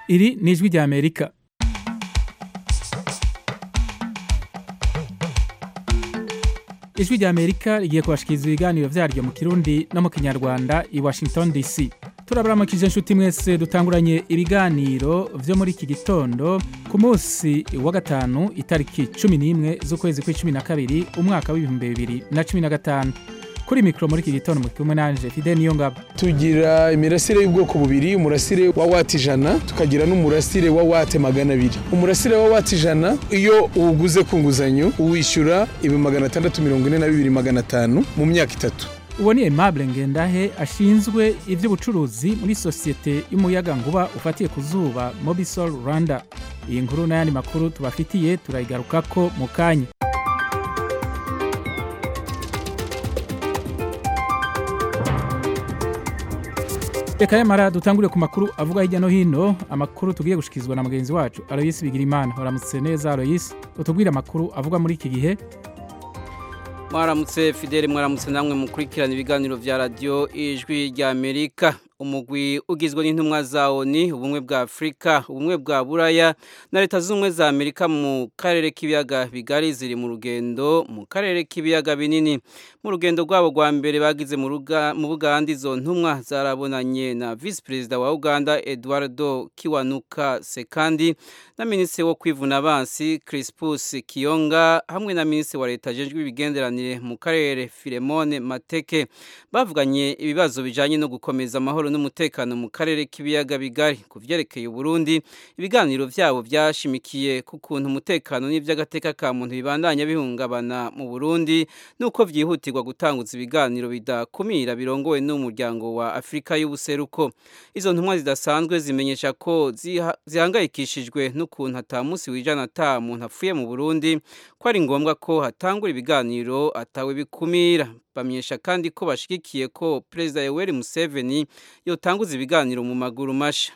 iri ni ijwi rya amerika ijwi rya amerika rigiye kubashikiriza ibiganiro vyaryo mu kirundi no mu kinyarwanda i washington dc turabaramukije inshuti mwese dutanguranye ibiganiro vyo muri iki gitondo ku munsi wa gatanu itariki cumi n'imwe z'ukwezi kw'icumi na kabiri umwaka w'ibihumbi bibiri na cumi na gatanu kuri mikoro muri iki gitondo mu kumwe nanje fide niyo ngabo tugira imirasire y'ubwoko bubiri umurasire wa wati ijana tukagira n'umurasire wa wate magana abiri umurasire wa wati ijana iyo uwuguze ku nguzanyo uwishyura ibihumbi magana atandatu mirongo ine na bibiri magana atanu mu myaka itatu uwo ni aimable ngendahe ashinzwe ivy'ubucuruzi muri sosiyete y'umuyagankuba ufatiye ku zuba mobisol rwanda iyi nkuru n'ayandi makuru tubafitiye turayigarukako mu kanya reka yamara dutangure ku makuru avuga hirya no hino amakuru tugiye gushikizwa na mugenzi wacu aloyisi bigirimana waramutse neza aloyisi utubwire amakuru avuga muri iki gihe mwaramutse fideli mwaramutse namwe mukurikirana ibiganiro vya radiyo ijwi rya amerika umugwi ugizwe n'intumwa za oni ubumwe bwa afurika ubumwe bwa buraya na leta z'ubumwe za amerika mu karere k'ibiyaga bigari ziri mu rugendo mu karere k'ibiyaga binini mu rugendo rwabo rwa mbere bagize mu buganda izo ntumwa zarabonanye na visi perezida wa uganda eduardo kiwanuka sekandi na minisitiri wo kwivuna abansi crispus kiyonga hamwe na minisitiri wa leta ajejwe ibigenderanire mu karere filemone mateke bavuganye ibibazo bijanye no gukomeza amahoro n'umutekano mu karere k'ibiyaga bigari ku vyerekeye uburundi ibiganiro vyabo vyashimikiye ku kuntu umutekano n'ivy'agateka ka muntu bibandanya bihungabana mu burundi nuko vyihutirwa gutanguza ibiganiro bidakumira birongowe n'umuryango wa afurika y'ubuseruko izo ntumwa zidasanzwe zimenyesha ko zihangayikishijwe n'ukuntu ata munsi wijana ata muntu apfuye mu burundi ko ari ngombwa ko hatangura ibiganiro atawe bikumira bamenyesha kandi ko bashigikiye ko perezida yoweri museveni yotanguza ibiganiro mu maguru masha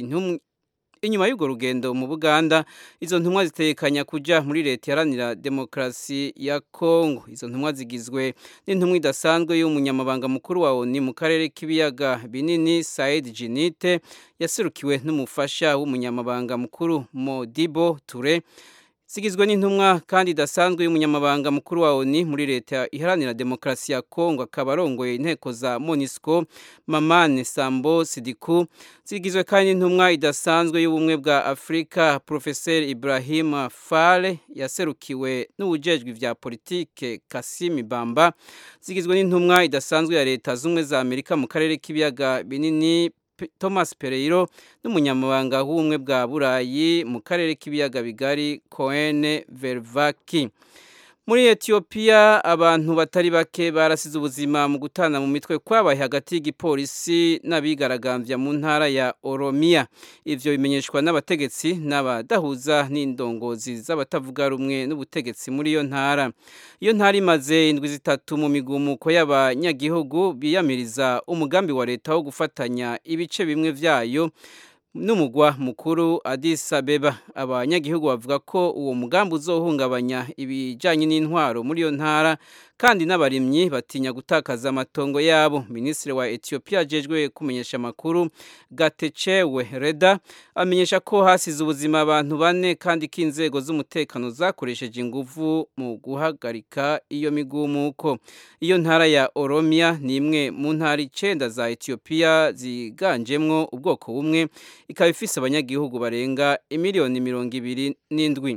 inyuma y'urwo rugendo mu buganda izo ntumwa zitekanya kuja muri leta iharanira demokarasi ya kongo izo ntumwa zigizwe n'intumwa idasanzwe y'umunyamabanga mukuru wa oni mu karere k'ibiyaga binini said jinite yaserukiwe n'umufasha w'umunyamabanga mukuru modibo ture zigizwe n'intumwa kandi idasanzwe y'umunyamabanga mukuru wa ONU muri leta iharanira demokarasi ya Kongo akaba arongoye inteko za MONUSCO Mamane Sambo Sidiku zigizwe kandi n'intumwa idasanzwe y'ubumwe bwa Afrika Professor Ibrahim Fale yaserukiwe n'ubujejwe vya politike Kasimi Bamba zigizwe n'intumwa idasanzwe ya leta z'umwe za Amerika mu karere k'ibiyaga binini Thomas Pereiro n'umunyamabanga w'ubumwe bwa Burayi mu karere k'ibiyaga bigari Cohen Vervaki muri Ethiopia abantu batari bake barasize ubuzima mu gutana mu mitwe kwabaye hagati y'igipolisi n'abigaragambya mu ntara ya Oromia ivyo bimenyeshwa n'abategetsi n'abadahuza n'indongozi z'abatavuga rumwe n'ubutegetsi muri iyo ntara iyo ntara imaze indwi zitatu mu migumuko y'abanyagihugu biyamiriza umugambi wa leta wo gufatanya ibice bimwe vyayo n'umugwa mukuru Addis Abeba abanyagihugu bavuga ko uwo mugambi uzohungabanya ibijanye n'intwaro muri iyo ntara kandi n'abarimyi batinya gutakaza amatongo yabo minisitiri wa Ethiopia ajejwe kumenyesha amakuru Gatecewe Reda amenyesha ko hasize ubuzima abantu bane kandi ko inzego z'umutekano zakoresheje inguvu mu guhagarika iyo migumuko iyo ntara ya Oromia ni imwe mu ntara icenda za Ethiopia ziganjemwo ubwoko bumwe ikaba ifise abanyagihugu barenga imiliyoni mirongo ibiri n'indwi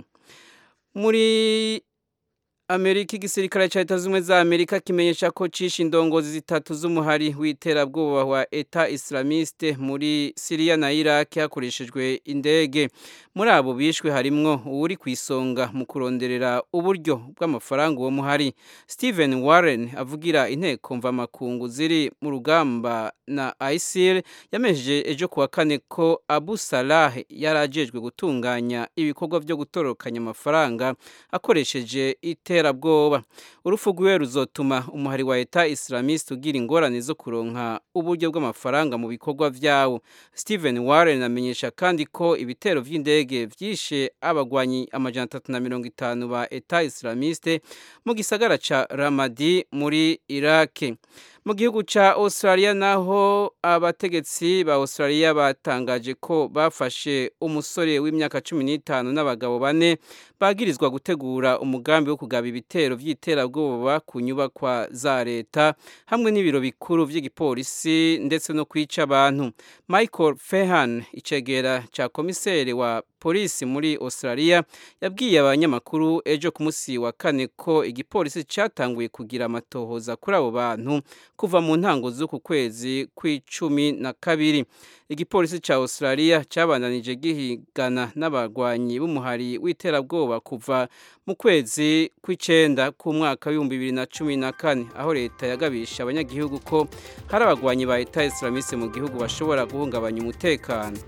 muri Amerika igisirikare ca leta z'ubumwe za Amerika kimenyesha ko cishe indongozi zitatu z'umuhari w'iterabwoba wa Eta Islamiste muri Syria na Iraq hakoreshejwe indege muri abo bishwe harimwo uwuri ku isonga mu kuronderera uburyo bw'amafaranga uwo muhari Stephen Warren avugira inteko mvamakungu ziri mu rugamba na ISIL yamejeje ejo kuwa kane ko Abu Salah yarajejwe gutunganya ibikorwa byo gutorokanya amafaranga akoresheje ite iterabwoba urupfu rwiwe ruzotuma umuhari wa Eta Islamiste ugira ingorane zo kuronka uburyo bw'amafaranga mu bikorwa vyawo Stephen Warren amenyesha kandi ko ibitero vy'indege vyishe abagwanyi amajana atatu na mirongo itanu ba Eta Islamiste mu gisagara ca Ramadi muri Iraq mu gihugu ca Australia naho abategetsi ba Australia batangaje ko bafashe umusore w'imyaka 15 n'abagabo bane bagirizwa gutegura umugambi wo kugaba ibitero vy'iterabwoba ku nyubakwa za leta hamwe n'ibiro bikuru vy'igipolisi ndetse no kwica abantu Michael Fehan icegera ca komisere wa polisi muri Australia yabwiye abanyamakuru ejo ku munsi wa kane ko igipolisi cyatanguye kugira amatohoza kuri abo bantu kuva mu ntango z'uku kwezi kw'icumi na kabiri igipolisi cya Australia cyabandanije gihigana n'abagwanyi b'umuhari w'iterabwoba kuva mu kwezi kw'icenda k'umwaka w'ibihumbi bibiri na cumi na kane aho leta yagabisha abanyagihugu ko hari abagwanyi ba Eta Islamiste mu gihugu bashobora guhungabanya umutekano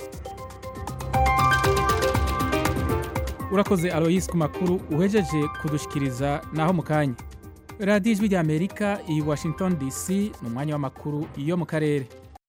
urakoze aloyisi ku makuru uhejeje kudushikiriza naho mu kanya radiyo ijwi rya amerika iyi washington dc ni umwanya w'amakuru yo mu karere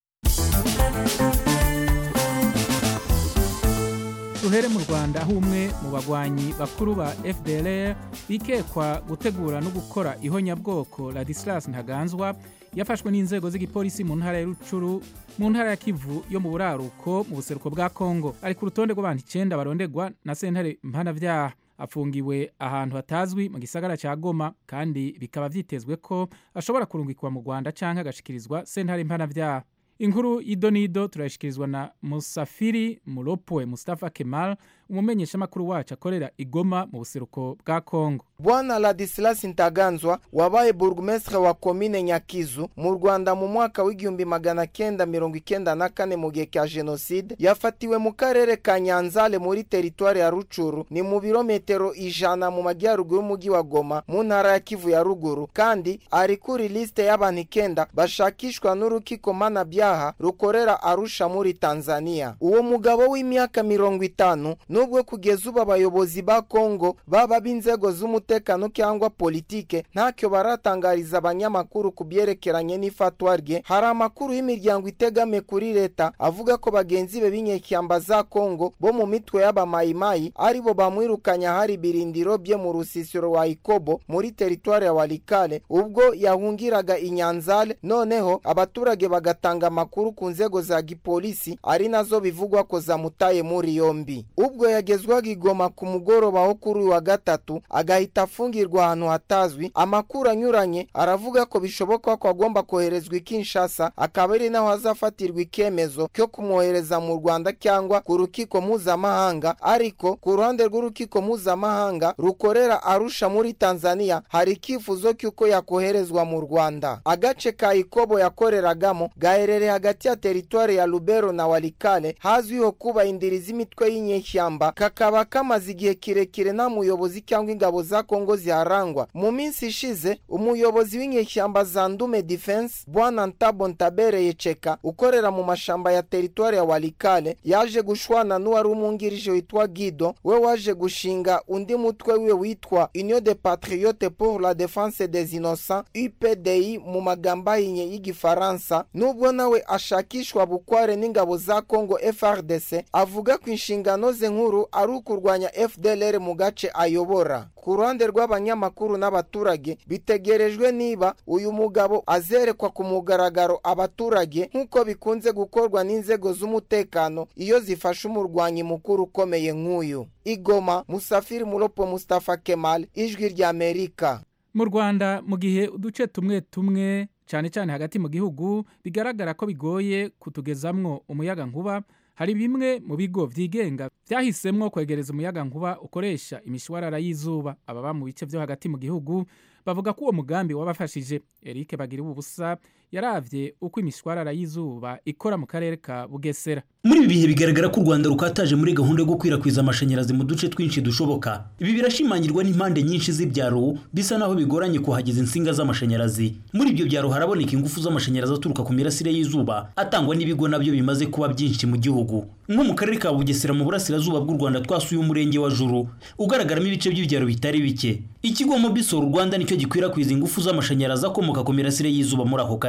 duhere mu rwanda aho umwe mu bagwanyi bakuru ba fdr bikekwa gutegura no gukora ihonyabwoko ladislas ntaganzwa yafashwe n'inzego z'igipolisi mu ntara ya rucuru mu ntara ya kivu yo mu buraruko mu buseruko bwa kongo ari ku rutonde rw'abantu icenda barondegwa na sentare mpanavyaha afungiwe ahantu hatazwi mu gisagara cya goma kandi bikaba vyitezwe ko ashobora kurungikwa mu rwanda canke agashikirizwa sentare mpanavyaha inkuru y'idonido turayishikirizwa na musafiri muropwe mustafa kemal umumenyeshamakuru wacu akorera igoma mu buseruko bwa kongo bwana ladislas ntaganzwa wabaye burugumestre wa komine nyakizu mu rwanda mu mwaka w'igihumbi magana kenda mirongo ikenda na kane mu gihe cya jenoside yafatiwe mu karere ka nyanzale muri teritwari ya rucuru ni mu birometero ijana mu majyaruguru y'umujyi wa goma mu ntara ya kivu ya ruguru kandi ari kuri lisite y'abantu ikenda bashakishwa n'urukiko mpanabyaha rukorera arusha muri tanzania uwo mugabo w'imyaka mirongo itanu nubwo kugeza ubu abayobozi ba kongo baba b'inzego z'umutekano cyangwa politike ntacyo baratangariza abanyamakuru ku byerekeranye n'ifatwa rye hari amakuru y'imiryango itegame kuri leta avuga ko bagenzi be b'inyeshyamba za kongo bo mu mitwe y'abamayimayi aribo bamwirukanye ahari ibirindiro bye mu rusisiro wa ikobo muri teritwari ya walikale ubwo yahungiraga inyanzale noneho abaturage bagatanga amakuru ku nzego za gipolisi ari nazo bivugwa ko zamutaye muri yombi ubwo yagezwaga igoma ku mugoroba wo kuri uyu wa gatatu agahita afungirwa ahantu hatazwi amakuru anyuranye aravuga ko bishoboka ko agomba koherezwa i kinshasa akaba ari naho hazafatirwa icyemezo cyo kumwohereza mu rwanda cyangwa ku rukiko mpuzamahanga ariko ku ruhande rw'urukiko mpuzamahanga rukorera arusha muri tanzania hari icyifuzo cy'uko yakoherezwa mu rwanda agace ka ikobo yakoreragamo gaherereye hagati ya teritwari ya lubero na walikale hazwiho kuba indiri z'imitwe y'inyeshyamba kakaba kamaze igihe kirekire nta muyobozi cyangwa ingabo za kongo ziharangwa mu minsi ishize umuyobozi w'inyeshyamba za ndume defense bwana ntabo ntabereye ceka ukorera mu mashamba ya teritwari ya walikale yaje gushwana n'uwari umwungirije witwa gido we waje gushinga undi mutwe wiwe witwa union de patriote pour la défense des innocents updi mu magambo ahinnye y'igifaransa nubwo nawe ashakishwa bukware n'ingabo za kongo frdc avuga ko inshingano ze nkuru ari ukurwanya fdlr mu gace ayobora ku ruhande rw'abanyamakuru n'abaturage bitegerejwe niba uyu mugabo azerekwa ku mugaragaro abaturage nk'uko bikunze gukorwa n'inzego z'umutekano iyo zifashe umurwanyi mukuru ukomeye nk'uyu igoma musafiri muropo mustafa kemal ijwi ry'amerika mu rwanda mu gihe uduce tumwe tumwe cyane cyane hagati mu gihugu bigaragara ko bigoye kutugezamwo umuyaga nkuba hari bimwe mu bigo byigenga byahisemwo kwegereza umuyaga nkuba ukoresha imishwarara y'izuba ababa mu bice byo hagati mu gihugu bavuga ko uwo mugambi wabafashije Eric bagira ubusa yaravye uko imishwarara y'izuba ikora mu karere ka Bugesera muri ibi bihe bigaragara ko u rwanda rukataje muri gahunda yo gukwirakwiza amashanyarazi mu duce twinshi dushoboka ibi birashimangirwa n'impande nyinshi z'ibyaro bisa naho bigoranye kuhageza insinga z'amashanyarazi muri ibyo byaro haraboneka ingufu z'amashanyarazi aturuka ku mirasire y'izuba atangwa n'ibigo nabyo bimaze kuba byinshi mu gihugu nko mu karere ka bugesera mu burasirazuba bw'u rwanda twasuye umurenge wa juru ugaragaramo ibice by'ibyaro bitari bike ikigo mobisol rwanda nicyo gikwirakwiza ingufu z'amashanyarazi akomoka ku mirasire y'izuba muri ako karere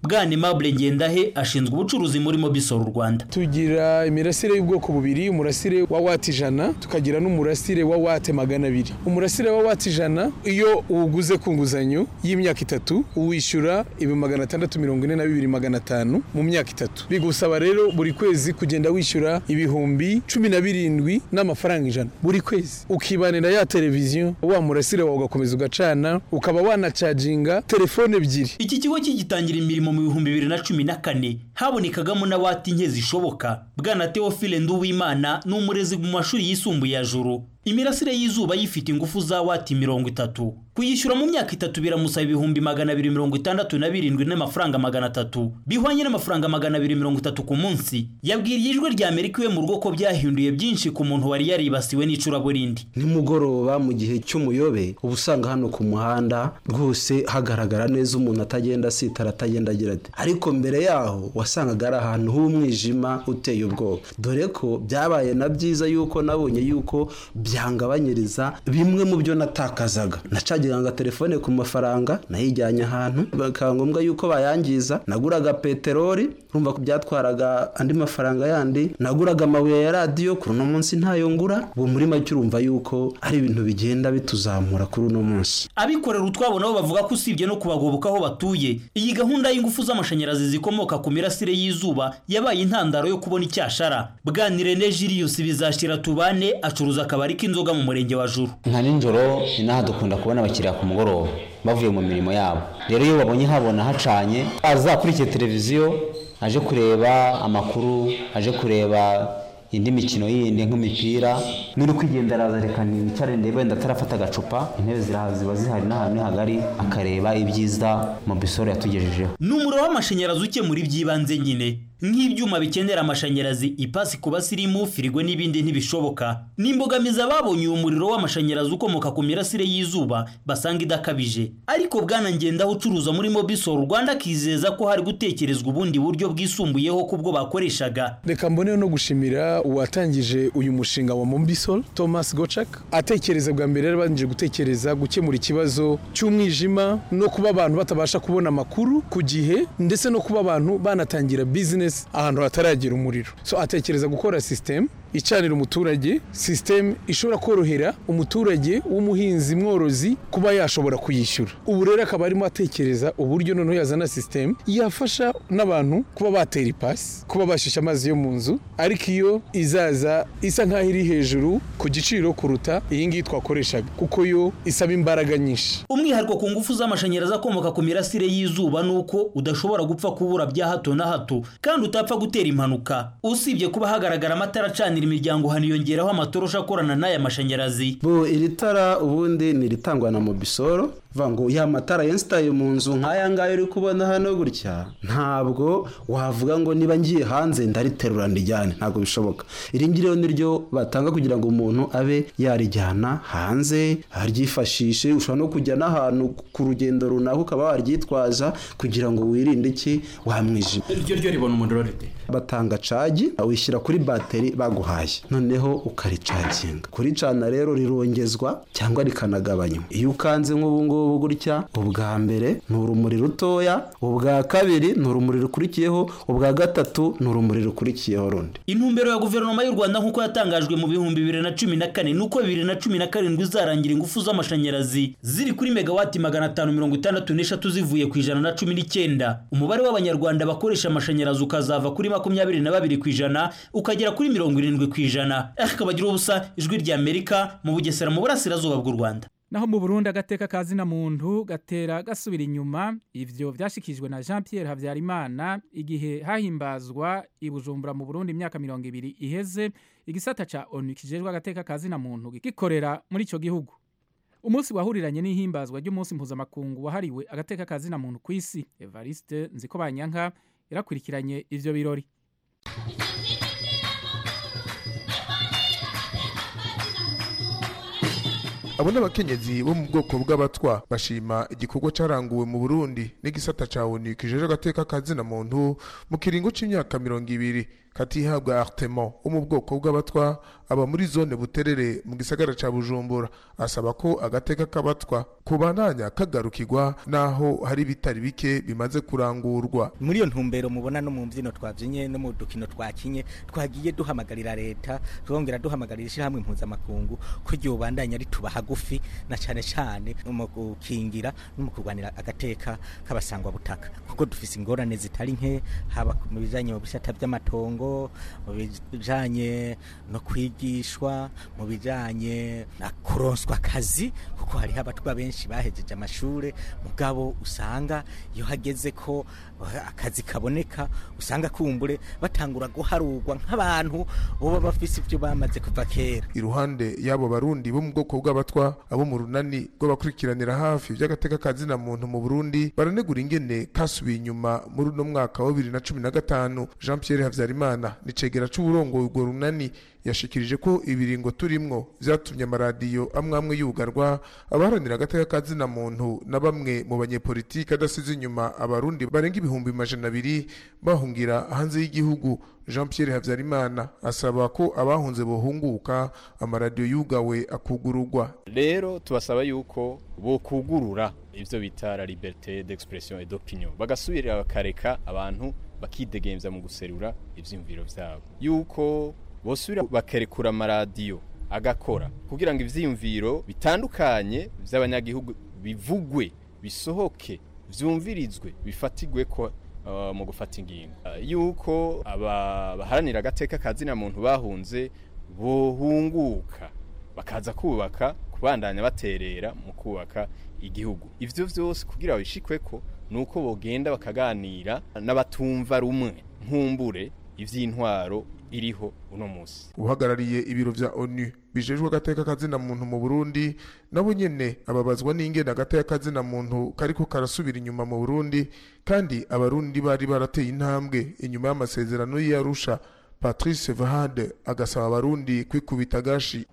bwana Aimable Ngendahe ashinzwe ubucuruzi muri Mobisol Rwanda tugira imirasire y'ubwoko bubiri umurasire wa wati ijana tukagira n'umurasire wa wate magana abiri umurasire wa wati ijana iyo uwuguze ku nguzanyo y'imyaka itatu uwishyura ibihumbi magana atandatu mirongo ine na bibiri magana atanu mu myaka itatu bigusaba rero buri kwezi kugenda wishyura ibihumbi cumi na birindwi n'amafaranga ijana buri kwezi ukibanira ya televiziyo wa murasire wawe ugakomeza ugacana ukaba wanacaginga telefone ebyiri iki kigo kigitangira imirimo mu bihumbi bibiri na cumi na kane habonekagamo na wati nke zishoboka bwana Theophile Nduwimana ni umurezi mu mashuri yisumbuye ya juru imirasire y'izuba yifite ingufu za wati mirongo itatu kuyishyura mu myaka itatu biramusaba ibihumbi magana abiri mirongo itandatu na birindwi n'amafaranga magana atatu bihwanye n'amafaranga magana abiri mirongo itatu ku munsi yabwiriye ijwi rya amerika iwe mu rugo ko byahinduye byinshi ku muntu wari yaribasiwe n'icuraburindi nimugoroba mu gihe cy'umuyobe uba usanga hano ku muhanda rwose hagaragara neza umuntu atagenda asitara atagenda agira ati ariko mbere yaho wasangaga ari ahantu h'umwijima uteye ubwoba dore ko byabaye na byiza yuko nabonye yuko byangabanyiriza bimwe mu byo natakazaga nacagiraga telefone ku mafaranga nayijyanye ahantu bikaba ngombwa yuko bayangiza naguraga peteroli urumva ko byatwaraga andi mafaranga yandi naguraga amabuye ya radiyo kuri uno munsi ntayo ngura ubu muri make urumva yuko ari ibintu bigenda bituzamura kuri uno munsi abikorera utwabo nabo bavuga ko usibye no kubagoboka aho batuye iyi gahunda y'ingufu z'amashanyarazi zikomoka ku mirasire y'izuba yabaye intandaro yo kubona icyashara bwanirene Julius bizashira tubane acuruza akabari k'inzoga mu murenge wa juru nka nijoro inaha dukunda kubona abakiriya ku mugoroba bavuye mu mirimo yabo rero iyo babonye habona hacanye azakurikiye televiziyo aje kureba amakuru aje kureba indi mikino yindi nk'imipira n'uri kwigendera araza reka nicare ndebe wenda atarafata agacupa intebe ziraha ziba zihari n'ahantu hagari akareba ibyiza mu bisoro yatugejejeho ni umuriro w'amashanyarazi ukemura iby'ibanze nyine nk'ibyuma bikenera amashanyarazi ipasi ku basirimu firigo n'ibindi ntibishoboka ni imbogamizi ababonye uyu muriro w'amashanyarazi ukomoka ku mirasire y'izuba basanga idakabije ariko bwana ngendaho ucuruza muri mobisol rwanda akizeza ko hari gutekerezwa ubundi buryo bwisumbuyeho ku bwo bakoreshaga reka mboneho no gushimira uwatangije uyu mushinga wa mombisol thomas gocak atekereza bwa mbere yarabanje gutekereza gukemura ikibazo cy'umwijima no kuba abantu batabasha kubona amakuru ku gihe ndetse no kuba abantu banatangira bizinesi ahantu hataragera umuriro so atekereza gukora sisitemu icanira umuturage sisitemu ishobora korohera umuturage w'umuhinzi mworozi kuba yashobora kuyishyura ubu rero akaba arimo atekereza uburyo noneho yazana sisitemu yafasha n'abantu kuba batera ipasi kuba bashisha amazi yo mu nzu ariko iyo izaza isa nk'aho iri hejuru ku giciro kuruta iyi ngiyi twakoreshaga kuko yo isaba imbaraga nyinshi umwihariko ku ngufu z'amashanyarazi akomoka ku mirasire y'izuba ni uko udashobora gupfa kubura bya hato na hato kandi utapfa gutera impanuka usibye kuba hagaragara amatara acanira imiryango haniyongeraho amatorosha akorana n'aya mashanyarazi bo iri tara ubundi ni iritangwa na mobisoro vuga ngo ya matara yensitaye mu nzu nk'aya ngaya uri kubona hano gutya ntabwo wavuga ngo niba ngiye hanze ndariterura ndijyane ntabwo bishoboka iri ngiri rero niryo batanga kugira ngo umuntu abe yarijyana hanze aryifashishe ushobora no kujya n'ahantu ku rugendo runaka ukaba waryitwaza kugira ngo wirinde iki wamwijima iryo ryo ribona umuriro rite batanga cagi wishyira kuri bateri baguhaye noneho ukaricaginga kuricana rero rirongezwa cyangwa rikanagabanywa iyo ukanze nk'ubu ngubu gutya ubwa mbere ni urumuri rutoya ubwa kabiri ni urumuri rukurikiyeho ubwa gatatu ni urumuri rukurikiyeho rundi intumbero ya guverinoma y'u rwanda nk'uko yatangajwe mu bihumbi bibiri na cumi na kane ni uko bibiri na cumi na karindwi izarangira ingufu z'amashanyarazi ziri kuri megawati magana atanu mirongo itandatu n'eshatu zivuye ku ijana na cumi n'icyenda umubare w'abanyarwanda bakoresha amashanyarazi ukazava kuri makumyabiri na babiri ku ijana ukagera kuri mirongo irindwi ku ijana akabagira ubusa ijwi rya amerika mu bugesera mu burasirazuba bw'u rwanda naho mu burundi agateka kazina muntu gatera gasubira inyuma ivyo vyashikijwe na jean pierre habyarimana igihe hahimbazwa i bujumbura mu burundi imyaka mirongo ibiri iheze igisata ca onu kijejwe agateka kazina muntu gikorera muri ico gihugu umunsi wahuriranye n'ihimbazwa ry'umunsi mpuzamakungu wahariwe agateka kazina muntu ku isi evariste nziko banyanka yarakurikiranye ivyo birori abo ni abakenyezi bo mu bwoko bw'abatwa bashima igikorwa cyaranguwe mu burundi n'igisata cya onu kijeje agateka kazina muntu mu kiringo cy'imyaka mirongo ibiri katihabwa artemo wo mu bwoko bw'abatwa aba muri zone buterere mu gisagara ca bujumbura asaba ko agateka k'abatwa kubandanya kagarukirwa naho hari bitari bike bimaze kurangurwa muri iyo ntumbero mubona no mu mbyino twabyinye no mu dukino twakinye twagiye duhamagarira leta twongera duhamagarira ishyirahamwe mpuzamakungu ko igihe ubandanya rituba hagufi na cyane cyane mu gukingira no mu kurwanira agateka k'abasangwa butaka kuko dufise ingorane zitari nke haba mu bijanye mu bisata by'amatongo mu bijanye no kwigishwa mu bijanye na kuronswa akazi kuko hariho abatwa benshi bahejeje amashure mugabo usanga iyo hageze ko akazi kaboneka usanga kumbure batangura guharurwa nk'abantu boba bafise ibyo bamaze kuva kera iruhande y'abo barundi bo mu bwoko bw'abatwa abo mu runani rw'abakurikiranira hafi by'agateka kazina muntu mu burundi baranegura ingene kasubiye inyuma muri uno mwaka wa bibiri na cumi na gatanu jean pierre habyarimana ni cegera c'uburongoye urwo runani yashikirije ko ibiringo turimwo vyatumye amaradiyo amwe amwe yugarwa abaharanira agateka kazina muntu na bamwe mu banyepolitiki adasize inyuma abarundi barenga ibihumbi majana abiri bahungira hanze y'igihugu jean pierre habyarimana asaba ko abahunze bohunguka amaradiyo yugawe akugururwa rero tubasaba yuko bokugurura ivyo bita la liberté d'expression et d'opinion bagasubirira bakareka abantu bakidegemvya mu guserura ivyiyumviro vyabo yuko bosubira bakerekura amaradiyo agakora kugira ngo ivyiyumviro bitandukanye vy'abanyagihugu bivugwe bisohoke vyumvirizwe bifatigwe ko uh, mu gufata ingingo uh, yuko aba baharanira agateka kazina muntu bahunze bohunguka bakaza kubaka kubandanya baterera mu kubaka igihugu ivyo vyose kugira babishikweko nuko bogenda bakaganira n'abatumva rumwe nkumbure ivy'intwaro iriho uno musi uhagarariye ibiro vya onu bijejwe agateka kazina muntu mu burundi nabo nyene ababazwa n'ingene agateka kazina muntu kariko karasubira inyuma mu burundi kandi abarundi bari barateye intambwe inyuma y'amasezerano y'arusha patrice vahade agasaba abarundi kwikubita agashi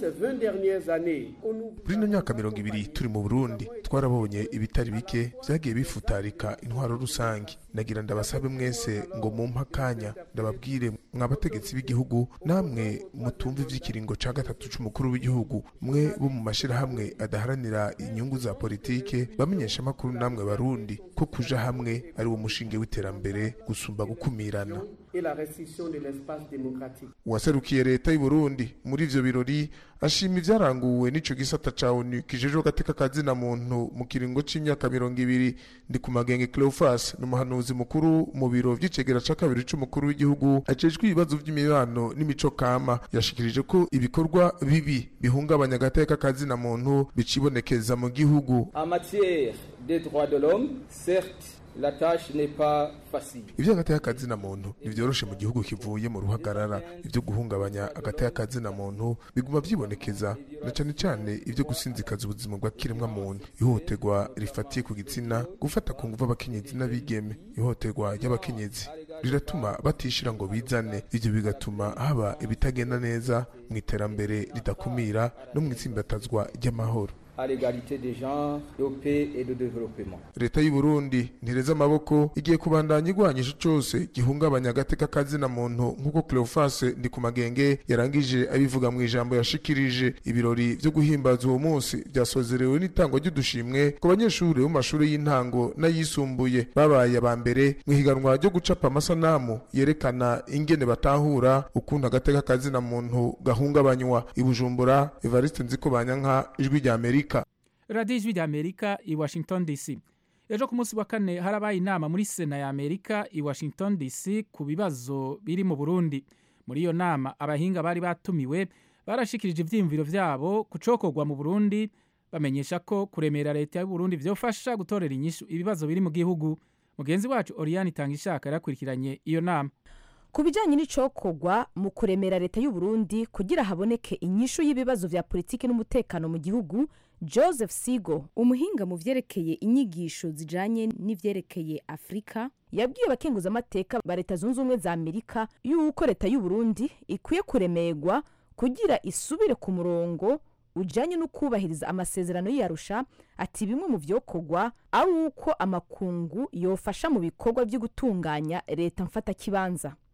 muri ino myaka mirongo ibiri turi mu burundi twarabonye ibitari bike vyagiye bifutarika intwaro rusange nagira ndabasabe mwese ngo mumpe akanya ndababwire mwabategetsi b'igihugu namwe mutumva ivy'ikiringo ca gatatu c'umukuru w'igihugu mwe bo mu mashirahamwe adaharanira inyungu za politike bamenyesha amakuru namwe barundi ko kuja hamwe ari wo mushinge w'iterambere gusumba gukumirana uwaserukiye leta y'u Burundi muri ivyo birori ashima ivyaranguwe n'ico gisata ca ONU kijejwe agateka kazina muntu mu kiringo c'imyaka mirongo ibiri ndi ku magenge Cleophas n'umuhanuzi mukuru mu biro vy'icegera ca kabiri c'umukuru w'igihugu ajejwe ibibazo vy'imibano n'imico kama yashikirije ko ibikorwa bibi bihungabanya agateka kazina muntu bicibonekeza mu gihugu en matière des droits de l'homme certes la tâche n'est pas facile ivyo agateka kazina muntu ntivyoroshe mu gihugu kivuye mu ruhagarara ivyo guhungabanya agateka kazina muntu biguma vyibonekeza na cane cane ivyo gusinzikaza ubuzima bwa kiremwa muntu ihohoterwa rifatiye ku gitsina gufata ku nguvu abakenyezi n'abigeme ihohoterwa ry'abakenyezi riratuma batishira ngo bizane ivyo bigatuma haba ibitagenda neza mu iterambere ridakumira no mu itsimbatazwa ry'amahoro à l'égalité des genres, de paix et de développement. leta y'u Burundi ntireze amaboko igiye kubandanya igwanyisha cose gihungabanya agateka kazina muntu nk'uko Cleophas ndi ku magenge yarangije abivuga mu ijambo yashikirije ibirori vyo guhimbaza uwo munsi vyasozerewe n'itangwa ry'udushimwe ku banyeshuri bo mu mashuri y'intango n'ayisumbuye babaye aba mbere mu higanwa ryo gucapa amasanamu yerekana ingene batahura ukuntu agateka kazina muntu gahungabanywa i Bujumbura Evariste Nzikobanyanka ijwi rya Amerika radiyo ijwi rya amerika i washington dc ejo ku munsi wa kane harabaye inama muri sena ya amerika i washington dc ku bibazo biri mu burundi muri iyo nama abahinga bari batumiwe barashikirije ivyiyumviro vyabo ku cokorwa mu burundi bamenyesha ko kuremera leta y'uburundi vyofasha gutorera inyishu ibibazo biri mu gihugu mugenzi wacu oriyani itanga ishaka yarakurikiranye iyo nama ku bijyanye n'icokorwa mu kuremera leta y'u Burundi kugira haboneke inyishu y'ibibazo vya politiki n'umutekano mu gihugu joseph sigo umuhinga mu vyerekeye inyigisho zijanye n'ivyerekeye afurika yabwiye abakenguzamateka ba leta zunze ubumwe za amerika yuko leta y'u Burundi ikwiye kuremerwa kugira isubire ku murongo ujanye no kubahiriza amasezerano y'iyarusha ati bimwe mu vyokorwa ari uko amakungu yofasha mu bikorwa vyo gutunganya leta mfatakibanza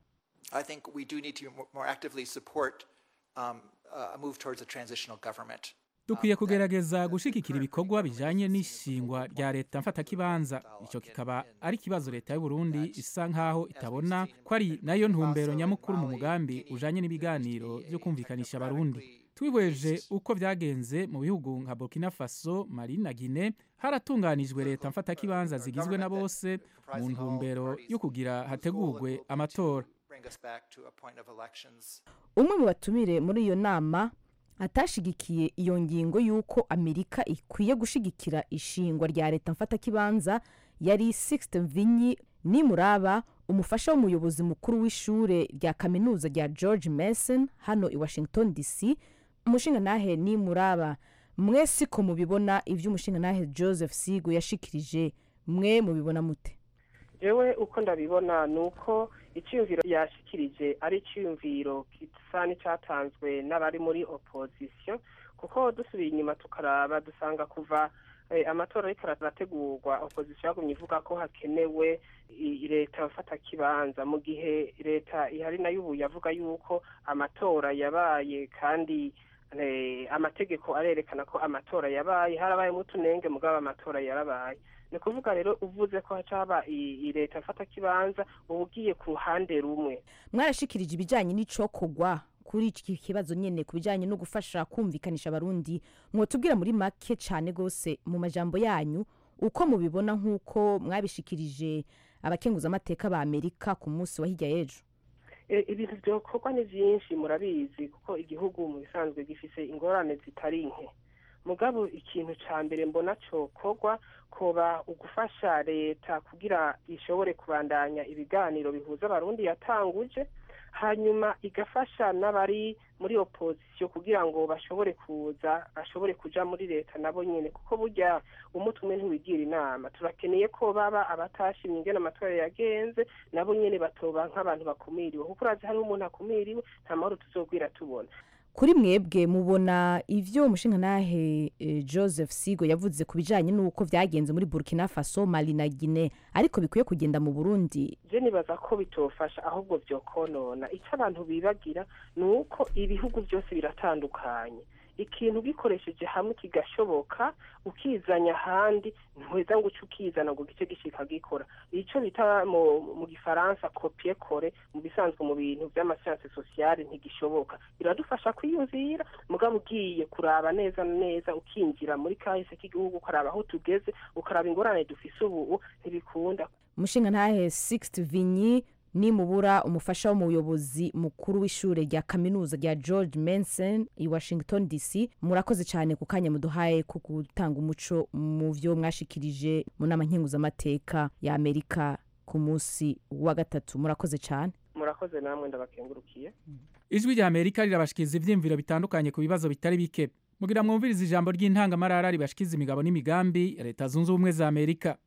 I think we do need to more, more actively support um, uh, a move towards a transitional government. dukwiye kugerageza gushigikira ibikorwa bijanye n'ishingwa rya leta mfatakibanza icyo kikaba ari ikibazo leta y'u Burundi isa nkaho itabona ko ari nayo ntumbero nyamukuru mu mugambi ujanye n'ibiganiro byo kumvikanisha abarundi twihweje uko vyagenze mu bihugu nka Burkina Faso Mali na Guinea haratunganijwe leta mfatakibanza zigizwe na bose mu ntumbero yo kugira hategurwe amatora Bring us back to a point of elections. umwe mu batumire muri iyo nama atashigikiye iyo ngingo y'uko amerika ikwiye gushigikira ishingwa rya leta mfatakibanza yari sixte vinyi nimuraba umufasha w'umuyobozi mukuru w'ishure rya kaminuza rya george mason hano i washington dc umushingantahe nimuraba mwe siko mubibona ibyo umushingantahe joseph sigo yashikirije mwe mubibona mute jewe uko ndabibona ni uko icyiyumviro yashikirije ari icyiyumviro gisa n'icyatanzwe n'abari muri opozisiyo kuko dusubiye inyuma tukaraba dusanga kuva eh, amatora ariko arategurwa opozisiyo yagumye ivuga ko hakenewe i- leta mfata kibanza mu gihe leta ihari nayo ubu yavuga yuko amatora yabaye kandi eh, amategeko arerekana ko amatora yabaye harabayemo utunenge mugabo amatora yarabaye ni ukuvuga rero uvuze ko hacaba i- i leta mfata kibanza uba ugiye ku ruhande rumwe mwarashikirije ibijyanye n'icokogwa kuri iki kibazo nyine ku bijyanye no gufasha kumvikanisha abarundi mwotubwira muri make cyane rwose mu majambo yanyu uko mubibona nk'uko mwabishikirije abakenguzamateka ba amerika ku munsi wa hirya y'ejo E, ibintu byokorwa ni byinshi murabizi kuko igihugu mu bisanzwe gifise ingorane zitari nke mugabo ikintu ca mbere mbona cokorwa koba ugufasha leta kugira ishobore kubandanya ibiganiro bihuza abarundi yatanguje hanyuma igafasha n'abari muri opozisiyo kugira ngo bashobore kuza bashobore kuja muri leta nabo nyene kuko burya umutwe umwe ntiwigira inama turakeneye ko baba abatashimye ingene amatora yagenze nabo nyene batoba nk'abantu bakumiriwe kuko urazi hariho umuntu akumiriwe nta mahoro tuzogwira tubona kuri mwebwe mubona ivyo umushingantahe eh, joseph sigo yavuze ku bijyanye n'uko vyagenze muri burkina faso mali na guine ariko bikwiye kugenda mu burundi je nibaza ko bitofasha ahubwo vyokonona icyo abantu bibagira ni uko ibihugu byose biratandukanye ikintu gikoresheje hamwe kigashoboka ukizanya ahandi ntuheza ngo uce ukizana ngo gice gishika gikora icyo bita mu, mu gifaransa kopie kore mu bisanzwe mu bintu vy'amasiyanse sosiyale ntigishoboka biradufasha kwiyumvira mugabo ugiye kuraba neza na neza ukinjira muri kahise k'igihugu ukaraba aho tugeze ukaraba ingorane dufise ubu ntibikunda umushingantahe sixte vinyi nimubura umufasha w'umuyobozi mukuru w'ishure rya kaminuza rya george manson i washington dc murakoze cyane ku kanya muduhaye ko gutanga umuco mu vyo mwashikirije mu nama nkenguzamateka ya amerika ku munsi wa gatatu murakoze cyane murakoze namwe ndabakengurukiye ijwi rya amerika rirabashikiriza ivyiyumviro bitandukanye ku bibazo bitari bike mugira mwumviriza ijambo ry'intangamarara ribashikiza imigabo n'imigambi ya leta zunze ubumwe za amerika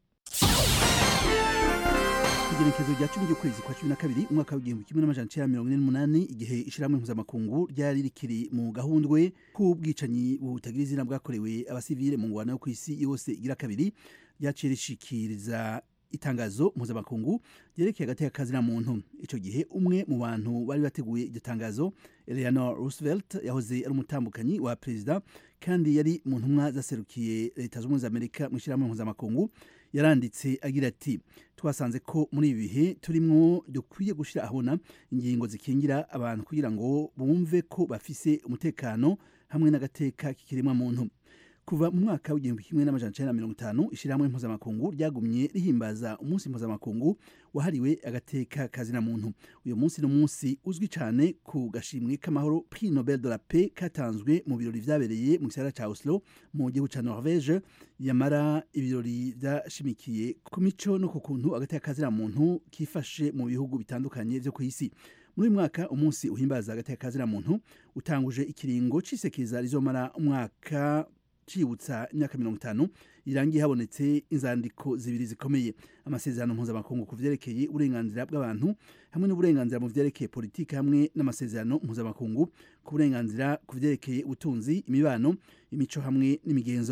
igenekerezo rya cumi ry'ukwezi kwa cumi na kabiri umwaka w'igihumbi kimwe n'amajana icenda mirongo ine n'umunani igihe ishirahamwe mpuzamakungu ryari rikiri mu gahundwe k'ubwicanyi butagira izina bwakorewe abasivile mu ngwano yo ku isi yose igira kabiri ryaciye rishikiriza itangazo mpuzamakungu ryerekeye agateka kazina muntu ico gihe umwe mu bantu bari bateguye iryo tangazo eleanor roosevelt yahoze ari umutambukanyi wa perezida kandi yari mu ntumwa zaserukiye leta z'ubumwe za amerika mu ishyirahamwe mpuzamakungu yaranditse agira ati twasanze ko muri ibi bihe turimwo dukwiye gushyira ahabona ingingo zikingira abantu kugira ngo bumve ko bafise umutekano hamwe n'agateka k'ikiremwa muntu kuva mu mwaka w'igihumbi kimwe n'amajana icenda na mirongo itanu ishyirahamwe mpuzamakungu ryagumye rihimbaza umunsi mpuzamakungu wahariwe agateka kazina muntu uyu munsi ni umunsi uzwi cyane ku gashimwe k'amahoro prix nobel de la paix katanzwe mu birori vyabereye mu gisagara ca oslo mu gihugu ca norvege yamara ibirori vyashimikiye ku mico no ku kuntu agateka kazina muntu kifashe mu bihugu bitandukanye vyo ku isi muri uyu mwaka umunsi uhimbaza agateka kazina muntu utanguje ikiringo c'isekeza rizomara umwaka cibutsa imyaka mirongo itanu irangiye habonetse inzandiko zibiri zikomeye amasezerano mpuzamakungu ku vyerekeye uburenganzira bw'abantu hamwe n'uburenganzira mu vyerekeye politiki hamwe n'amasezerano mpuzamakungu ku burenganzira ku vyerekeye ubutunzi imibano imico hamwe n'imigenzo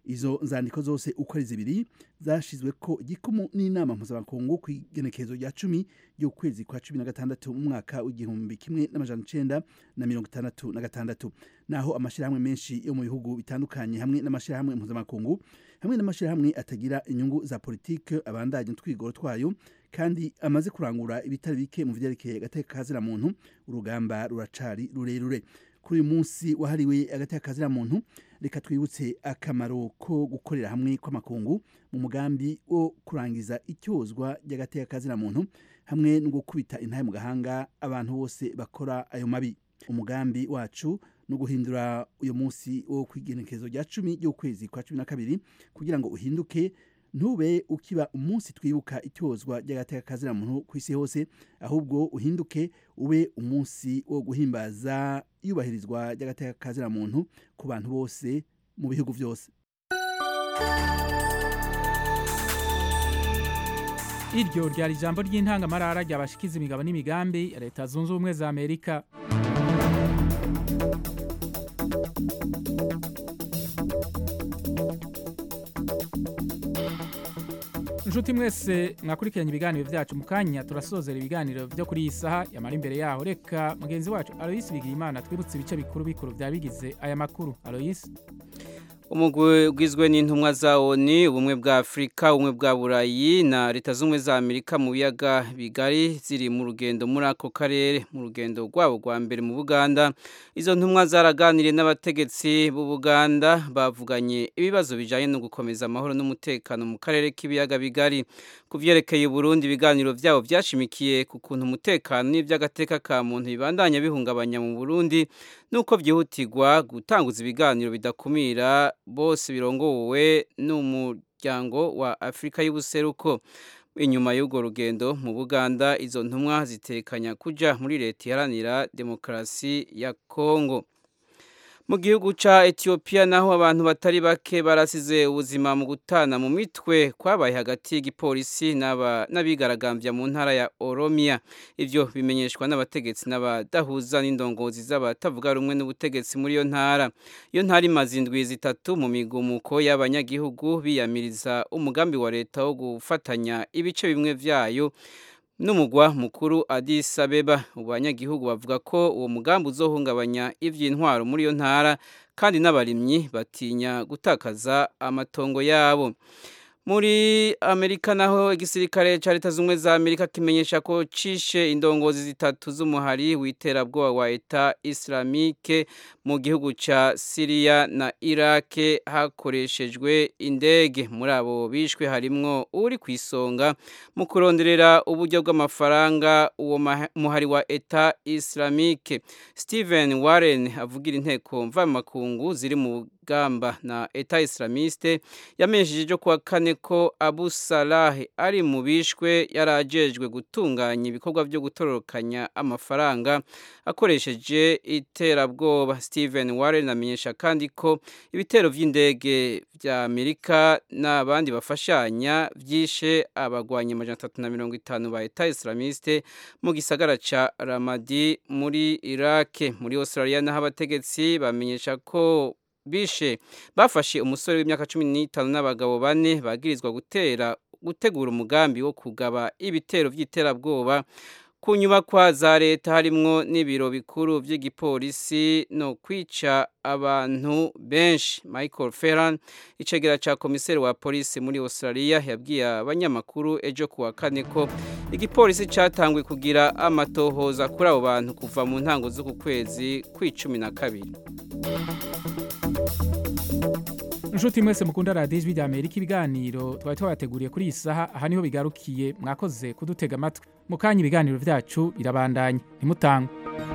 izo nzandiko zose uko ari zibiri zashyizwe ko igikumu n'inama mpuzamakungu ku igenekerezo rya cumi ry'ukwezi kwa cumi na gatandatu mu mwaka w'igihumbi kimwe n'amajana icenda na mirongo itandatu na gatandatu naho amashyirahamwe menshi yo mu bihugu bitandukanye hamwe n'amashyirahamwe mpuzamakungu hamwe n'amashyirahamwe atagira inyungu za politike abandanya utwigoro twayo kandi amaze kurangura ibitari bike mu vyerekeye agateka kazira muntu urugamba ruracari rurerure kuri uyu munsi wahariwe agateka kazira muntu reka twibutse akamaro ko gukorera hamwe kw'amakungu mu mugambi wo kurangiza icyozwa ry'agateka kazira muntu hamwe no gukubita intahe mu gahanga abantu bose bakora ayo mabi umugambi wacu no guhindura uyu munsi wo kwigenekerezo rya cumi ry'ukwezi kwa cumi na kabiri kugira ngo uhinduke ntube ukiba umunsi twibuka icyozwa ry'agateka kazira muntu ku isi hose ahubwo uhinduke ube umunsi wo guhimbaza iyubahirizwa ry'agateka kazira muntu ku bantu bose mu bihugu byose iryo ryari ijambo ry'intangamarara ryabashikiza imigabo n'imigambi ya leta zunze ubumwe za amerika inshuti mwese mwakurikiranye ibiganiro byacu mu kanya turasozera ibiganiro byo kuri iyi saha yamara imbere yaho reka mugenzi wacu aloyisi bigiyimana twibutse ibice bikuru bikuru byaba bigize aya makuru aloyisi umugwi ugizwe n'intumwa za oni ubumwe bwa afurika ubumwe bwa burayi na leta z'ubumwe za amerika mu biyaga bigari ziri mu rugendo muri ako karere mu rugendo rwabo rwa mbere mu buganda izo ntumwa zaraganiriye n'abategetsi b'ubuganda bavuganye ibibazo bijyanye no gukomeza amahoro n'umutekano mu karere k'ibiyaga bigari ku byerekeye Burundi ibiganiro byabo byashimikiye ku kuntu umutekano n'iby'agateka ka muntu bibandanya bihungabanya mu burundi nuko byihutirwa gutanguza ibiganiro bidakumira bose birongowe n'umuryango wa afurika y'ubuseruko inyuma y'urwo rugendo mu buganda izo ntumwa zitekanya kujya muri leta iharanira demokarasi ya kongo mu gihugu cya etiyopiya naho abantu batari bake barasize ubuzima mu gutana mu mitwe kwabaye hagati y'igipolisi n'abigaragambya mu ntara ya oromiya ibyo bimenyeshwa n'abategetsi n'abadahuza n'indongozi z'abatavuga rumwe n'ubutegetsi muri iyo ntara iyo ntara imaze indwi zitatu mu migumuko y'abanyagihugu biyamiriza umugambi wa leta wo gufatanya ibice bimwe byayo n'umugwa mukuru Addis Abeba abanyagihugu bavuga ko uwo mugambi uzohungabanya iby'intwaro muri iyo ntara kandi n'abarimyi batinya gutakaza amatongo yabo muri amerika naho igisirikare cya leta z'ubumwe za amerika kimenyesha ko cishe indongozi zitatu z'umuhari w'iterabwoba wa eta islamike mu gihugu cya siriya na irake hakoreshejwe indege muri abo bishwe harimwo uri ku isonga mu kuronderera uburyo bw'amafaranga uwo muhari wa eta islamike steven warren avugira inteko mvamakungu ziri mu gamba na eta islamiste yamenyesheje kuwa kane ko abu salah ari mu bishwe yarajejwe gutunganya ibikorwa byo gutororokanya amafaranga akoresheje iterabwoba steven warren amenyesha kandi ko ibitero by'indege bya amerika n'abandi bafashanya byishe abagwanya amajana atatu na mirongo itanu ba eta islamiste mu gisagara ca ramadi muri irake muri australia naho abategetsi bamenyesha ko bishe bafashe umusore w'imyaka cumi n'itanu n'abagabo bane bagirizwa gutera gutegura umugambi wo kugaba ibitero by'iterabwoba ku nyubakwa za leta harimwo n'ibiro bikuru by'igipolisi no kwica abantu benshi michael ferran icegera cya komiseri wa polisi muri australia yabwiye abanyamakuru ejo kuwa kane ko igipolisi cyatanguye kugira amatohoza kuri abo bantu kuva mu ntango z'uku kwezi kw'icumi na kabiri inshuti mwese mukunda radiyo ijwi rya amerika ibiganiro twari twabateguriye kuri iyi saha aha niho bigarukiye mwakoze kudutega amatwi mu kanya ibiganiro byacu birabandanya ntimutangwe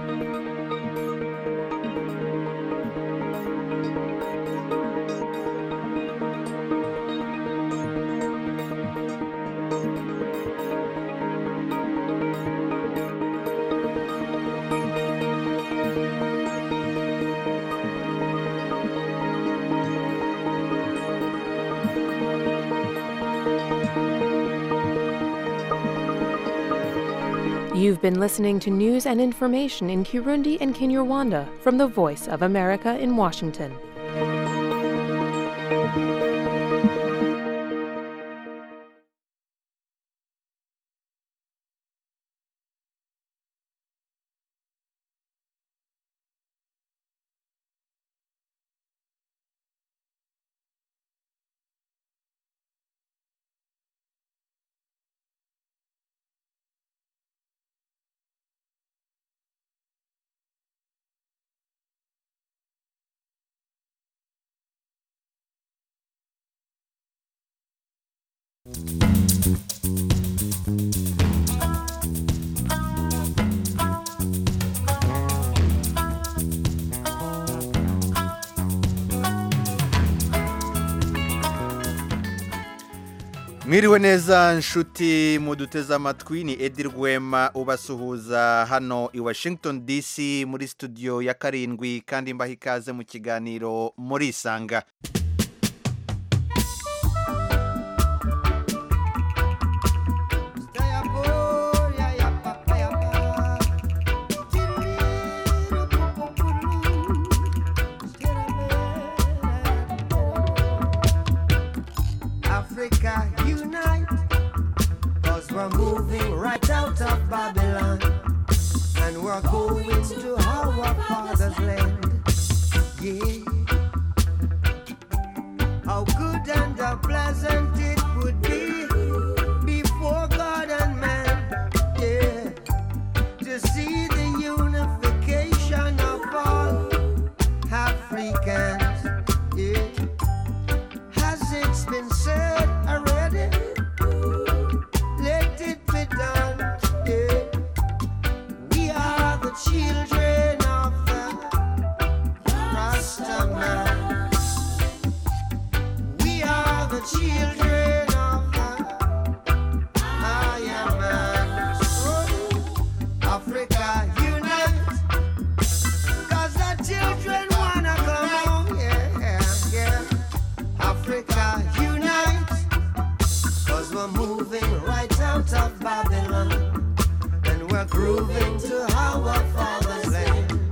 You've been listening to news and information in Kirundi and Kinyarwanda from the Voice of America in Washington. mwiriwe neza nshuti muduteze amatwi ni edi rwema ubasuhuza hano i washington dc muri studio ya karindwi kandi mbaha ikaze mu kiganiro muri isanga Africa unite, cause we're moving right out of Babylon, and we're going to our father's land. Yeah. How good and how pleasant it would be before God and man, yeah, to see the unification of all Africans, yeah. Has it been said already? Let it be done. Yeah. We are the children of the Rastaman. We are the children of the Iron Man. So, Africa unite. Cause the children wanna come home. Yeah, yeah. Africa unite, cause we're moving right out of Babylon, and we're grooving to our father's land.